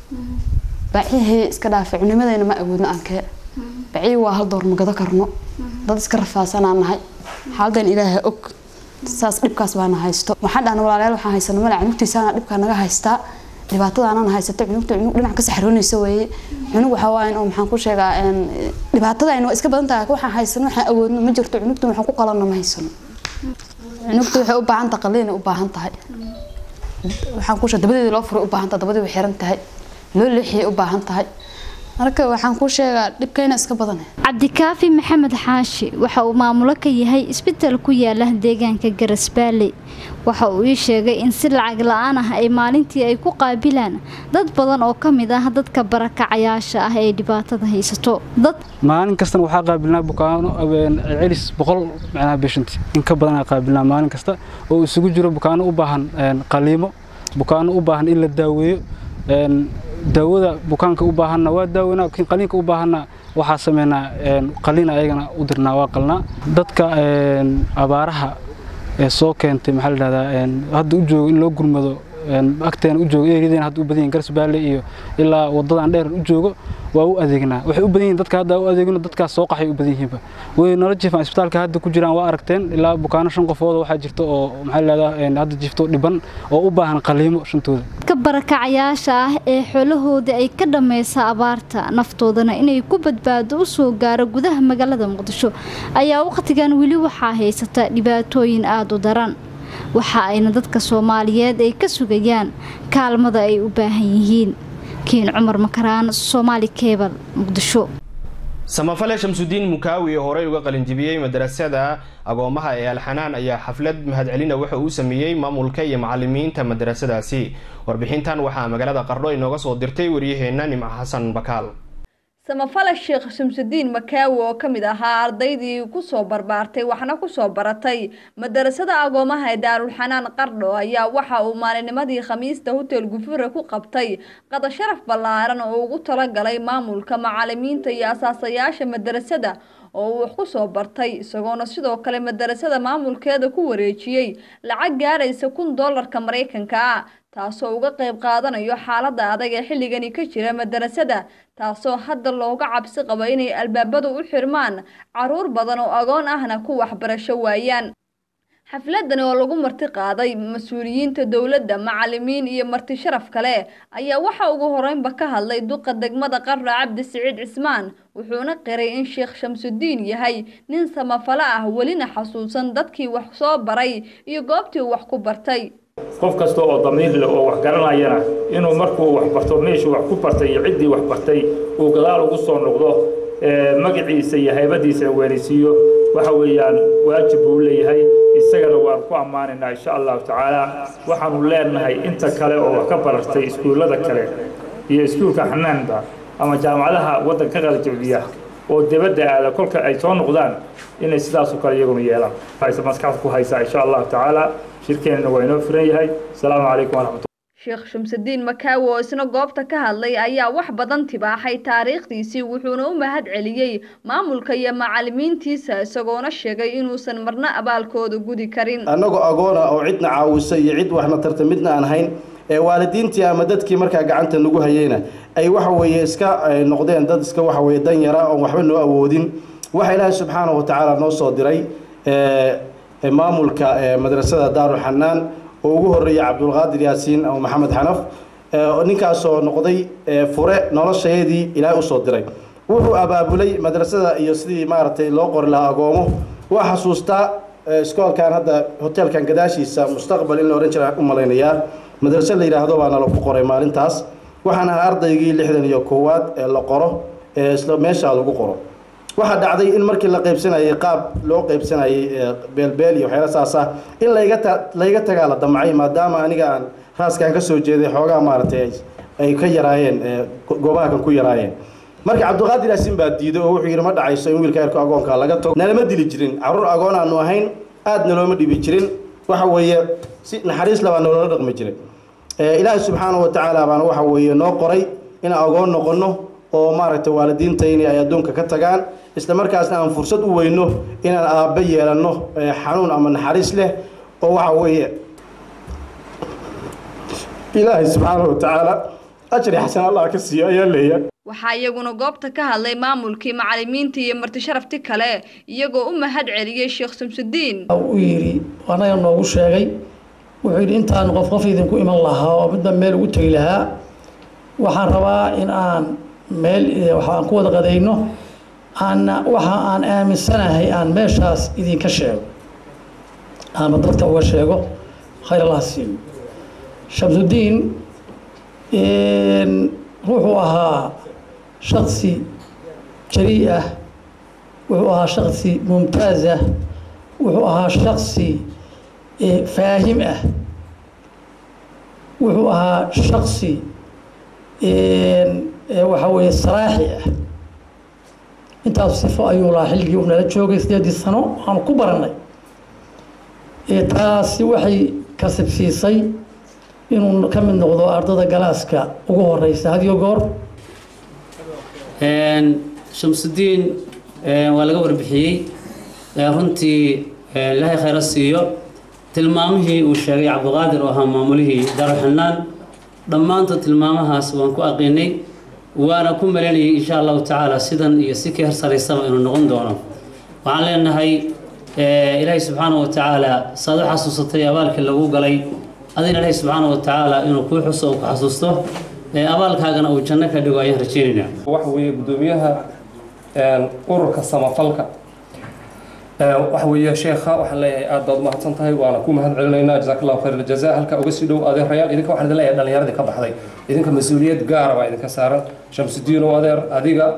bacihii iska dhaafay cunimadayna ma awoodno aankee bacihii waa hal door ma gado karno dad iska rafaasanaa nahay xaaladan ilaahay og saas dhibkaas baana haysto waxaan dhahna walaalayaal waxaan haysano male cunugtiisaana dhibkaa naga haystaa dhibaatadaanana haysato cunugta cunug dhinac ka saxroonaysa weeye cunug waxaa waayan oo maxaan ku sheegaa dhibaatadayna waa iska badan tahay waxaan haysano waxaan awoodno ma jirto cunugta waxaan ku qalanno ma haysano cunugta waxay u baahan tahay qaliinay u baahan tahay waxaan ku sheegay dabadeedii loo furay u baahan tahay dabadii way xiran tahay loo leexiyay u baahan tahay marka waxaan ku sheegaa dhibkayna iska badan cabdikaafi maxamed xaashi waxa uu maamulo ka yahay isbital ku yaala deegaanka garasbaaley waxa uu ii sheegay in si lacag la-aan ah ay maalintii ay ku qaabilaan dad badan oo ka mid ah dadka barakacayaasha ah ee dhibaatada haysato dad maalin kastana waxaa qaabilnaa bukaano celis boqol macnaha bishanti in ka badanaa qaabilnaa maalin kasta oo isugu jiro bukaano u baahan qaliimo bukaano u baahan in la daaweeyo daawada bukaanka u baahanna waa daaweynaa laakiin qaliinka u baahanna waxaa sameynaa qaliin ayagana u dirnaa waa qalnaa dadka abaaraha ee soo keentay maxaa la dhahdaa hadda u joogo in loo gurmado agteena u joogo eryadeen hadda u badan yihin garsbaale iyo ilaa wadadan dheer u joogo waa u adeegnaa waxay u badan yihin dadka hadda u adeegno dadkaas soo qaxay u badan yihiinba way nala jiifaan isbitaalka hadda ku jiraan waa aragteen ilaa bukaano shan qofood waxaa jirta oo maxaa la dhahdaa hadda jiifto dhiban oo u baahan qaliimo shantooda dadka barakacayaasha ah ee xoolahooda ay ka dhammaysa abaarta naftoodana inay ku badbaado u soo gaaro gudaha magaalada muqdisho ayaa wakhtigan weli waxaa haysata dhibaatooyin aada u daran waxa ayna dadka soomaaliyeed ay ka sugayaan kaalmada ay u baahan yihiin kiin cumar makaraan soomaali kebal muqdisho samafale shamsudiin mukaawi oo horey uga qalinjibiyey madarasada agoomaha ee alxanaan ayaa xaflad mahadcelina waxa uu sameeyey maamulka iyo macalimiinta madarasadaasi warbixintan waxaa magaalada qardho inooga soo dirtay waryaheena nimco xasan bakaal samafale sheekh shamsudiin makaawi oo ka mid ahaa ardaydii kusoo barbaartay waxna kusoo baratay madarasada agoomaha ee daarulxanaan qardho ayaa waxa uu maalinimadii khamiista hotel gufure ku qabtay qada sharaf ballaaran oo ugu talagalay maamulka macalimiinta iyo asaasayaasha madarasada oo uu wax kusoo bartay isagoona sidoo kale madarasada maamulkeeda ku wareejiyey lacag gaaraysa kun doolarka maraykanka ah taasoo uga qayb qaadanayo xaalada adag ee xilligani ka jira madarasada taasoo hadda looga cabsi qabo inay albaabadu u xirmaan caruur badan oo agoon ahna ku waxbarasho waayaan xafladani oo lagu marti qaaday mas-uuliyiinta dowladda macalimiin iyo marti sharaf kale ayaa waxa ugu horeynba ka hadlay duqa degmada qarra cabdi siciid cismaan wuxuuna qiray in sheekh shamsudiin yahay nin samafalo ah welina xasuusan dadkii wax soo baray iyo goobtii wax ku bartay qof kasta oo damiir leh oo wax garanayana inuu markuu wax barto meeshuu wax ku bartay iyo ciddii wax bartay uu gadaal ugu soo noqdo magaciisa iyo haybadiisa weynaysiiyo waxa weeyaan waajib buu leeyahay isagana waan ku ammaanaynaa insha allahu tacaala waxaanu leenahay inta kale oo wax ka baratay iskuullada kale iyo iskuulka xanaanba ama jaamacadaha waddanka qalijabdiya oo dibadda aada kolka ay soo noqdaan inay sidaasoo kale iyaguna yeelaan hayse maskaxda ku haysaa insha allahu tacaala shirkeenna waa inoo furan yahay asalaamu calaykum waraxmat sheekh shamsudiin makaawi oo isna goobta ka hadlay ayaa wax badan tibaaxay taariikhdiisii wuxuuna u mahad celiyey maamulka iyo macalimiintiisa isagoona sheegay inuusan marna abaalkooda gudi karin annagoo agoona oo cidna caawisa iyo cid waxna tarta midna aan hayn ee waalidiintii ama dadkii markaa gacanta nagu hayeyna ay waxa weeye iska noqdeen dad iska waxa weeye dan yara oon waxba noo awoodin waxa ilaahay subxaanahu wa tacaala noo soo diray maamulka madrasada daaruxanaan oo ugu horreeyay cabdulqaadir yaasiin ama maxamed xanaf ninkaasoo noqday fure noloshaydii ilaahay usoo diray wuxuu abaabulay madrasada iyo sidii maaragtay loo qori lahaa agoomo waa xasuustaa iskoolkan hadda hotelkan gadaashiisa mustaqbal in la odhan jira u malaynayaa madraso la yidhaahdo baana lagu qoray maalintaas waxaan ahaa ardaygii lixdan iyo koowaad ee la qoro ee isla meeshaa lagu qoro waxaa dhacday in markii la qaybsanayay qaab loo qaybsanayay beelbeel iyo waxyaala saas ah in layga ta layga tagaa la damcay maadaama aniga aan raaskaan ka soo jeeday xoogaa maaragtay ay ka yaraayeen goobaha kan ku yaraayeen marka cabdiqaadir yaasin baa diiday oo wuxuu yidhi ma dhacayso in wiilka eerka agoonka laga tago nalama dili jirin carruur agoon aanu ahayn aadna looma dhibi jirin waxa weeye si naxariis labaa nolola dhaqmi jiray ilaahay subxaanahu wa tacaala baana waxa weeye noo qoray inaan agoon noqonno oo maaragtay waalidiintayni ay adduunka ka tagaan isla markaasna aan fursad u weyno inaan aabbe yeelanno xanuun ama naxariis leh oo waxa weeye ilaahay subxaanahu wa tacaala ajri xasan allah ka siiyo ayaa leeyahay waxaa iyaguna goobta ka hadlay maamulkii macalimiinta iyo marti sharafti kale iyagoo u mahad celiyey sheekh shamsudiin u yidhi anaga noogu sheegay wuxuu yidhi intaan qof qof idinku iman lahaa oo midba meel ugu tegi lahaa waxaan rabaa in aan meel waxaan ku wada qadayno aanna waxa aan aaminsanahay aan meeshaas idinka sheego ama dadka uga sheego khayr allah siiyo shamsudiin wuxuu ahaa shaksi jarii ah wuxuu ahaa shaksi mumtaaz ah wuxuu ahaa shaksi faahim ah wuxuu ahaa shaksi waxa weeye saraaxi ah intaas sifo ayuu lahaa xilligii uu nala joogay sideedii sano aanu ku barannay taasi waxay kasibsiisay inuu ka mid noqdo ardada galaaska ugu horeysa hadiyo goor shamsudiin waa laga warbixiyey runtii ilaahay khayra siiyo tilmaamihii uu sheegay cabdiqaadir oo ahaa maamulihii daaruxanaan dhammaantood tilmaamahaas waan ku aqiinay waana ku malaynayay insha allahu tacaala sidan iyo si ka hersaraysaba inuu noqon doono waxaan leenahay ilaahay subxaana wa tacaala saad u xasuusatay abaalkii lagu galay adina ilaahay subxaana wa tacaala inuu kuu xuso oo ku xasuusto abaalkaagana uu janno ka dhigo ayaan rajaynaynaa waxa weeye guddoomiyaha ururka samafalka waxa weeye sheekha waxaan leeyahay aad baad umahadsan tahay waana ku mahad celinaynaa jazaak allahu khayr aljaza halka uga sii dhow adeerayaal idinka waxaan idin leeyahay dhallinyaradii ka baxday idinka mas-uuliyad gaara baa idinka saaran shamsudiin oo adeer adiga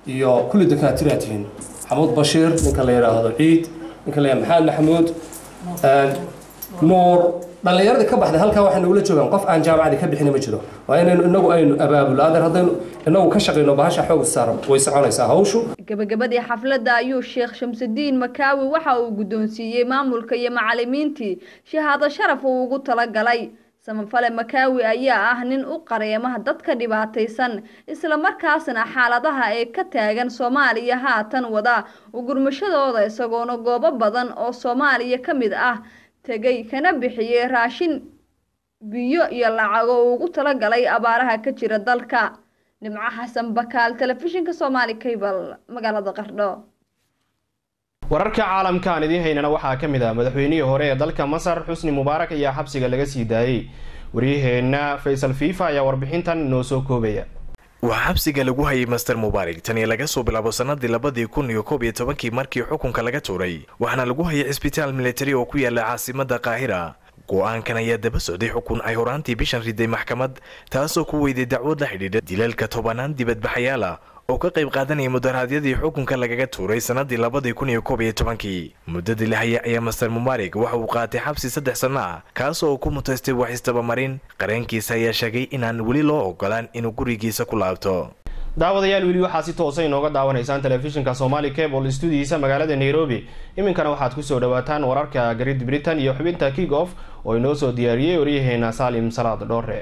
iyo kulli dakaatiraad tihiin maxamuud bashiir ninka la yidhaahdo ciid ninka la yidhahdo maxamed maxamuud nuur dhallinyaradii ka baxday halkaa waxay nagula joogaan qof aan jaamacadii ka bixin ma jiro waa inaynu inagu aynu abaabulo adeer haddaynu inagu ka shaqayno bahasha xoog saaran way soconaysaa hawshu gabagabadii xafladda ayuu sheekh shamsudiin makaawi waxa uu guddoonsiiyey maamulka iyo macallimiintii shahaado sharaf uu ugu talagalay samafale makaawi ayaa ah nin u qareemaha dadka dhibaataysan islamarkaasna xaaladaha ee ka taagan soomaaliya haatan wada ugurmashadooda isagoona goobo badan oo soomaaliya ka mid ah tegay kana bixiyey raashin biyo iyo lacago uu ugu talagalay abaaraha ka jira dalka nimco xasan bakaal telefishinka soomaali cable magaalada qardho wararka caalamka aan idiin haynana waxaa ka mid ah madaxweynihii hore ee dalka masar xusni mubaarak ayaa xabsiga laga sii daayey waryaheena faysal fiifa ayaa warbixintan inoo soo koobaya waxaa xabsiga lagu hayay master mubaarak tani laga soo bilaabo sanadii labadii kun iyo koob iyo tobankii markii xukunka laga tuuray waxaana lagu hayay cisbitaal militari oo ku yaala caasimada qaahira go-aankan ayaa daba socday xukun ay horaantii bishan riday maxkamad taasoo ku weyday dacwad la xidhiidha dilalka tobanaan dibadbaxayaal ah oo ka qayb qaadanaya mudaraadyadii xukunka lagaga tuuray sanadii labadii kun iyo koob iyo tobankii muddadii la haya ayaa master mubaarak waxa uu qaatay xabsi saddex sanno ah kaasoo uu ku mutaystay wax istabamarin qareenkiisa ayaa sheegay inaan weli loo ogolaan inuu gurigiisa ku laabto daawadayaal weli waxaa si toosa inooga daawanaysaan telefishinka somaali cable stuudiyiisa magaalada nairobi iminkana waxaad kusoo dhawaataan wararka garid britain iyo xubinta kick off oo inoo soo diyaariyey waryaheena saalim salaad dhoore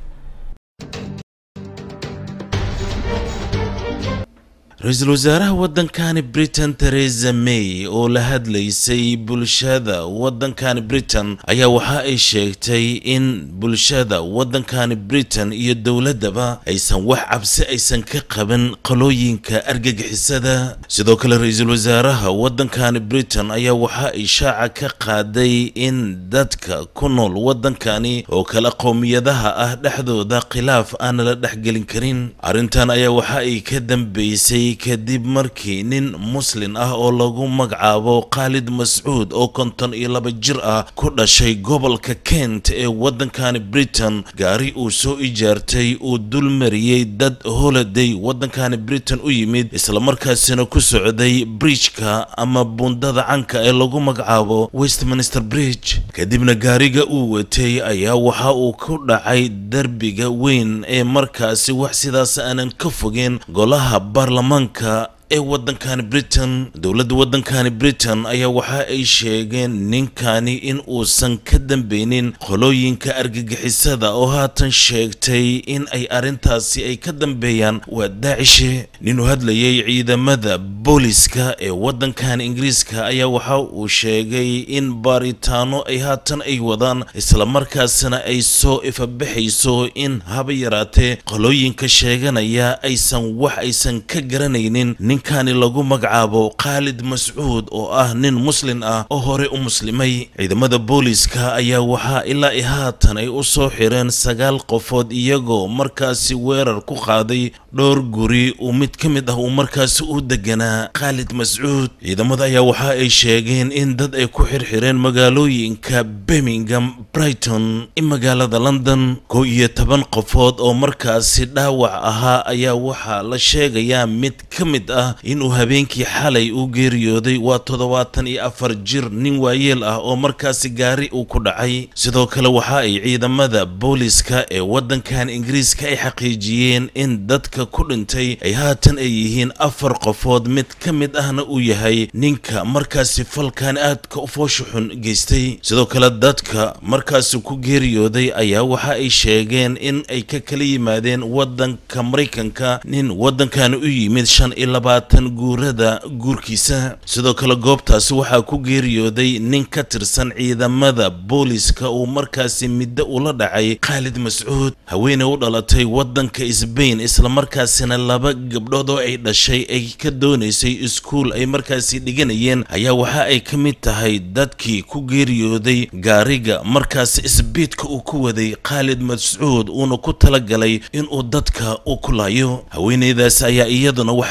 ra-iisul wasaaraha waddankani britain theresa may oo la hadlaysay bulshada waddankani britain ayaa waxa ay sheegtay in bulshada waddankani britain iyo dowladdaba aysan wax cabsi aysan ka qaban qalooyinka argagixisada sidoo kale ra-iisul wasaaraha waddankani britain ayaa waxa ay shaaca ka qaaday in dadka ku nool waddankani oo kala qowmiyadaha ah dhexdooda khilaaf aan la dhexgelin karin arrintan ayaa waxa ay ka dambeysay kadib markii nin muslin ah oo lagu magacaabo khaalid mascuud oo konton iyo laba jir ah ku dhashay gobolka kent ee waddankani britain gaari uu soo ijaartay uu dul mariyey dad holiday waddankani britain u yimid islamarkaasina ku socday bridjka ama buundada canka ee lagu magacaabo westminster bridge kadibna gaariga uu watay ayaa waxa uu ku dhacay derbiga weyn ee markaasi wax sidaas aanan ka fogeen golaha baarlamaan ee waddankani britain dowladda waddankani britain ayaa waxa ay sheegeen ninkani in uusan ka dambeynin qolooyinka argagixisada oo haatan sheegtay in ay arrintaasi ay ka dambeeyaan waa daacishe ninuu hadlayay ciidamada booliska ee waddankani ingiriiska ayaa waxa uu sheegay in baaritaano ay haatan ay wadaan islamarkaasina ay soo ifabaxayso in haba yaraatee qolooyinka sheeganaya aysan wax aysan ka garanaynin ninkani lagu magacaabo khaalid mascuud oo ah nin muslin ah oo hore u muslimay ciidamada booliska ayaa waxaa ilaa i haatan ay u soo xireen sagaal qofood iyagoo markaasi weerar ku qaaday dhowr guri uu mid ka mid ah uu markaasi u deganaa khaalid mascuud ciidamada ayaa waxa ay sheegeen in dad ay ku xirxireen magaalooyinka birmingham brighton i magaalada london kow iyo toban qofood oo markaasi dhaawac ahaa ayaa waxaa la sheegayaa mid ka mid ah inuu habeenkii xalay u geeriyooday waa toddobaatan iyo afar jir nin waayeel ah oo markaasi gaari uu ku dhacay sidoo kale waxa ay ciidamada booliska ee waddankan ingiriiska ay xaqiijiyeen in dadka ku dhintay ay haatan ay yihiin afar qofood mid ka mid ahna uu yahay ninka markaasi falkan aadka u foosha xun geystay sidoo kale dadka markaasi ku geeriyooday ayaa waxa ay sheegeen in ay ka kala yimaadeen waddanka maraykanka nin waddankan u yimid shan iyo labaatan guurada guurkiisa sidoo kale goobtaasi waxaa ku geeriyooday nin ka tirsan ciidamada booliska uu markaasi middo ula dhacay khaalid mascuud haweeney u dhalatay waddanka sbain islamarkaasina laba gabdhood oo ay dhashay ay ka doonaysay iskuul ay markaasi dhiganayeen ayaa waxa ay ka mid tahay dadkii ku geeriyooday gaariga markaasi isbiidka uu ku waday khaalid mascuud uuna ku talagalay inuu dadka u kulaayo haweeneydaas ayaa iyaduna waxa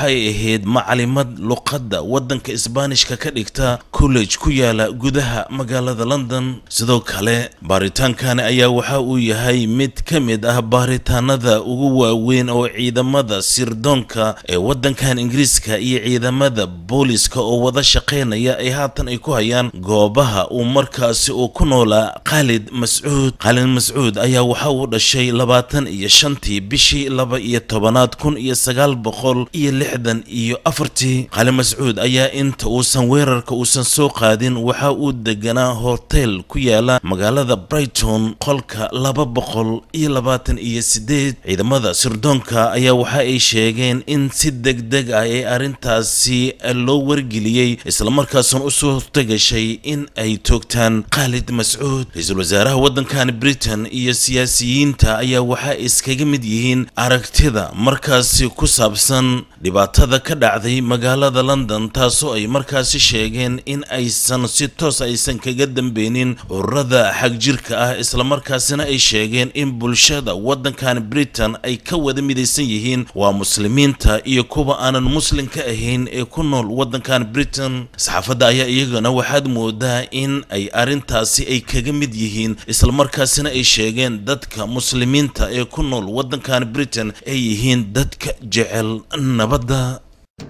ay ahayd macalimad luqadda waddanka isbaanishka ka dhigta college ku yaala gudaha magaalada london sidoo kale baaritaankani ayaa waxa uu yahay mid ka mid ah baaritaanada ugu waaweyn oo ciidamada sirdoonka ee waddankan ingiriiska iyo ciidamada booliska oo wada shaqaynaya ay haatan ay ku hayaan goobaha uu markaasi uu ku noolaa khaalid mascuud khaalid mascuud ayaa waxa uu dhashay labaatan iyo shantii bishii laba iyo tobanaad kun iyo sagaal boqol iyo lixdan iyo afartii khaalid mascuud ayaa inta uusan weerarka uusan soo qaadin waxa uu deganaa hotel ku yaala magaalada brighton qolka laba boqol iyo labaatan iyo sideed ciidamada sirdoonka ayaa waxa ay sheegeen in si degdeg ah ee arrintaasi loo wargeliyey islamarkaasuna u suurtagashay in ay toogtaan khaalid mascuud ra-iisul wasaaraha waddankan britain iyo siyaasiyiinta ayaa waxa iskaga mid yihiin aragtida markaasi ku saabsan dhibaatada ka dhacday magaalada london taasoo ay markaasi sheegeen in aysan si toos aysan kaga dambeynin ururada xagjirka ah islamarkaasina ay sheegeen in bulshada waddankan britain ay ka wada midaysan yihiin waa muslimiinta iyo kuwa aanan muslimka ahayn ee ku nool waddankan britain saxaafadda ayaa iyagana waxaad moodaa in ay arrintaasi ay kaga mid yihiin islamarkaasina ay sheegeen dadka muslimiinta ee ku nool waddankan britain ay yihiin dadka jecel nabadda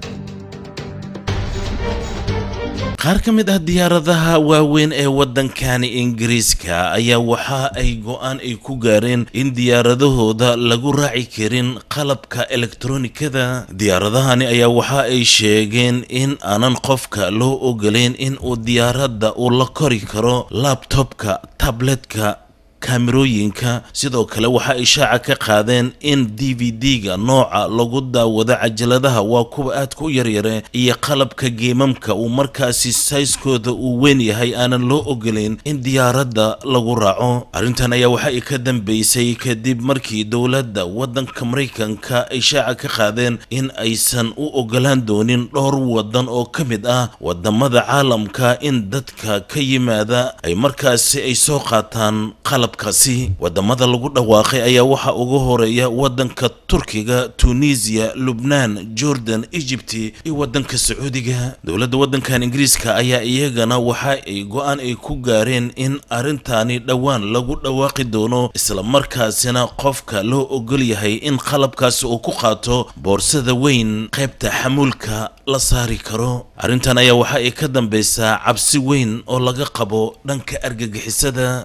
qaar ka mid ah diyaaradaha waaweyn ee waddankani ingiriiska ayaa waxa ay go-aan ay ku gaareen in diyaaradahooda lagu raaci karin qalabka elektronikada diyaaradahani ayaa waxa ay sheegeen in aanan qofka loo ogolayn in uu diyaaradda uu la kori karo labtobka tabletka kaamirooyinka sidoo kale waxa ay shaaca ka qaadeen in d v d-ga nooca lagu daawado cajaladaha waa kuwa aadka u yaryare iyo qalabka geemamka uu markaasi sayskooda uu weyn yahay aanan loo ogolayn in diyaaradda lagu raaco arrintan ayaa waxa ay ka dambeysay kadib markii dowladda waddanka maraykanka ay shaaca ka qaadeen in aysan u ogolaan doonin dhowr waddan oo ka mid ah wadamada caalamka in dadka ka yimaada ay markaasi ay soo qaataan qalab kaasi wadamada lagu dhawaaqay ayaa waxaa ugu horeeya wadanka turkiga tunisiya lubnaan jordan egypti iyo wadanka sacuudiga dowladda wadankan ingiriiska ayaa iyagana waxa ay go-aan ay ku gaareen in arrintaani dhowaan lagu dhawaaqi doono islamarkaasina qofka loo ogol yahay in qalabkaasi uu ku qaato boorsada weyn qaybta xamuulka la saari karo arrintan ayaa waxa ay ka dambeysaa cabsi weyn oo laga qabo dhanka argagixisada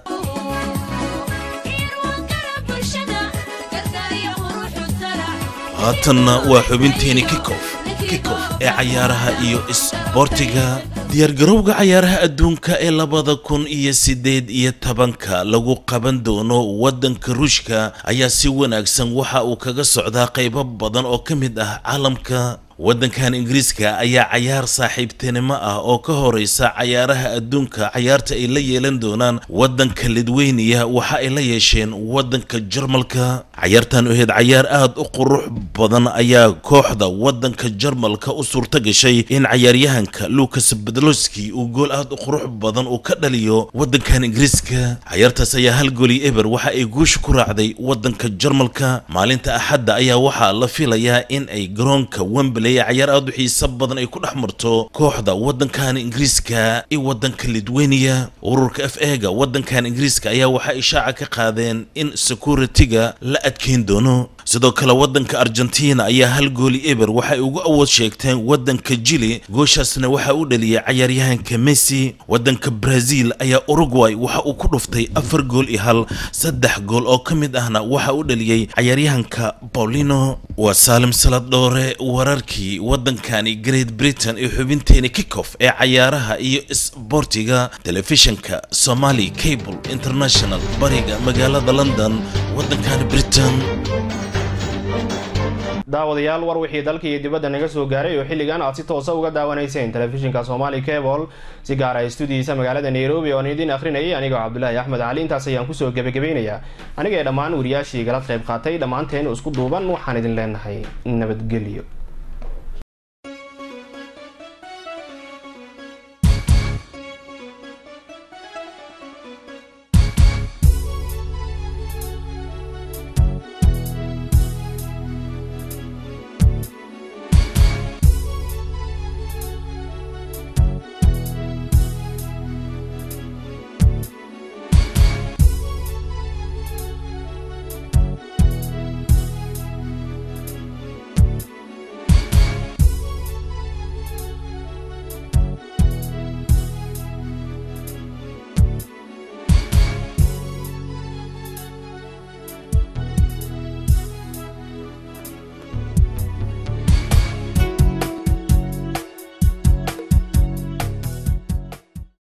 haatanna waa xubinteeni kikof kikof ee cayaaraha iyo isboortiga diyaargarowga cayaaraha adduunka ee labada kun iyo siddeed iyo tobanka lagu qaban doono waddanka ruushka ayaa si wanaagsan waxa uu kaga socdaa qaybo badan oo ka mid ah caalamka waddankan ingiriiska ayaa cayaar saaxiibtinimo ah oo ka horeysa cayaaraha adduunka cayaarta ay la yeelan doonaan waddanka lidweyniya waxa ay la yeesheen waddanka jarmalka cayaartan ahayd cayaar aada u qurux badan ayaa kooxda waddanka jarmalka u suurta gashay in cayaaryahanka lucas bedloski uu gool aada u qurux badan uu ka dhaliyo waddankan ingiriiska cayaartaas ayaa hal gooli eber waxa ay guusha ku raacday waddanka jarmalka maalinta axadda ayaa waxaa la filayaa in ay garoonka wembley cayaar aada u xiiso badan ay ku dhex marto kooxda waddankan ingiriiska iyo waddanka lidweyniya ururka f ega waddankan ingiriiska ayaa waxa ishaaca ka qaadeen in security-ga la adkeyn doono sidoo kale waddanka argentina ayaa hal gooli eber waxay ugu awood sheegteen waddanka jili gooshaasna waxa u dhaliyay cayaaryahanka messi waddanka brazil ayaa uruguay waxa uu ku dhuftay afar gool iyo hal saddex gool oo ka mid ahna waxa u dhaliyey cayaaryahanka paulino waa saalim salad dhoore wararkii waddankani great britain iyo xubinteeni kickoff ee cayaaraha iyo isboortiga telefishinka somali cable international bariga magaalada london waddankani britain daawadayaal war wixii dalka iyo dibadda naga soo gaaray oo xilligan aad si toosa uga daawanayseen telefishinka somali cable si gaar ah stuudiyiisa magaalada nairobi oon idiin akhrinayay anigoo cabdulaahi axmed cali intaas ayaan kusoo gebagabaynayaa aniga ee dhammaan wariyaashii igala qayb qaatay dhammaanteen isku duuban waxaan idin leenahay nabadgelyo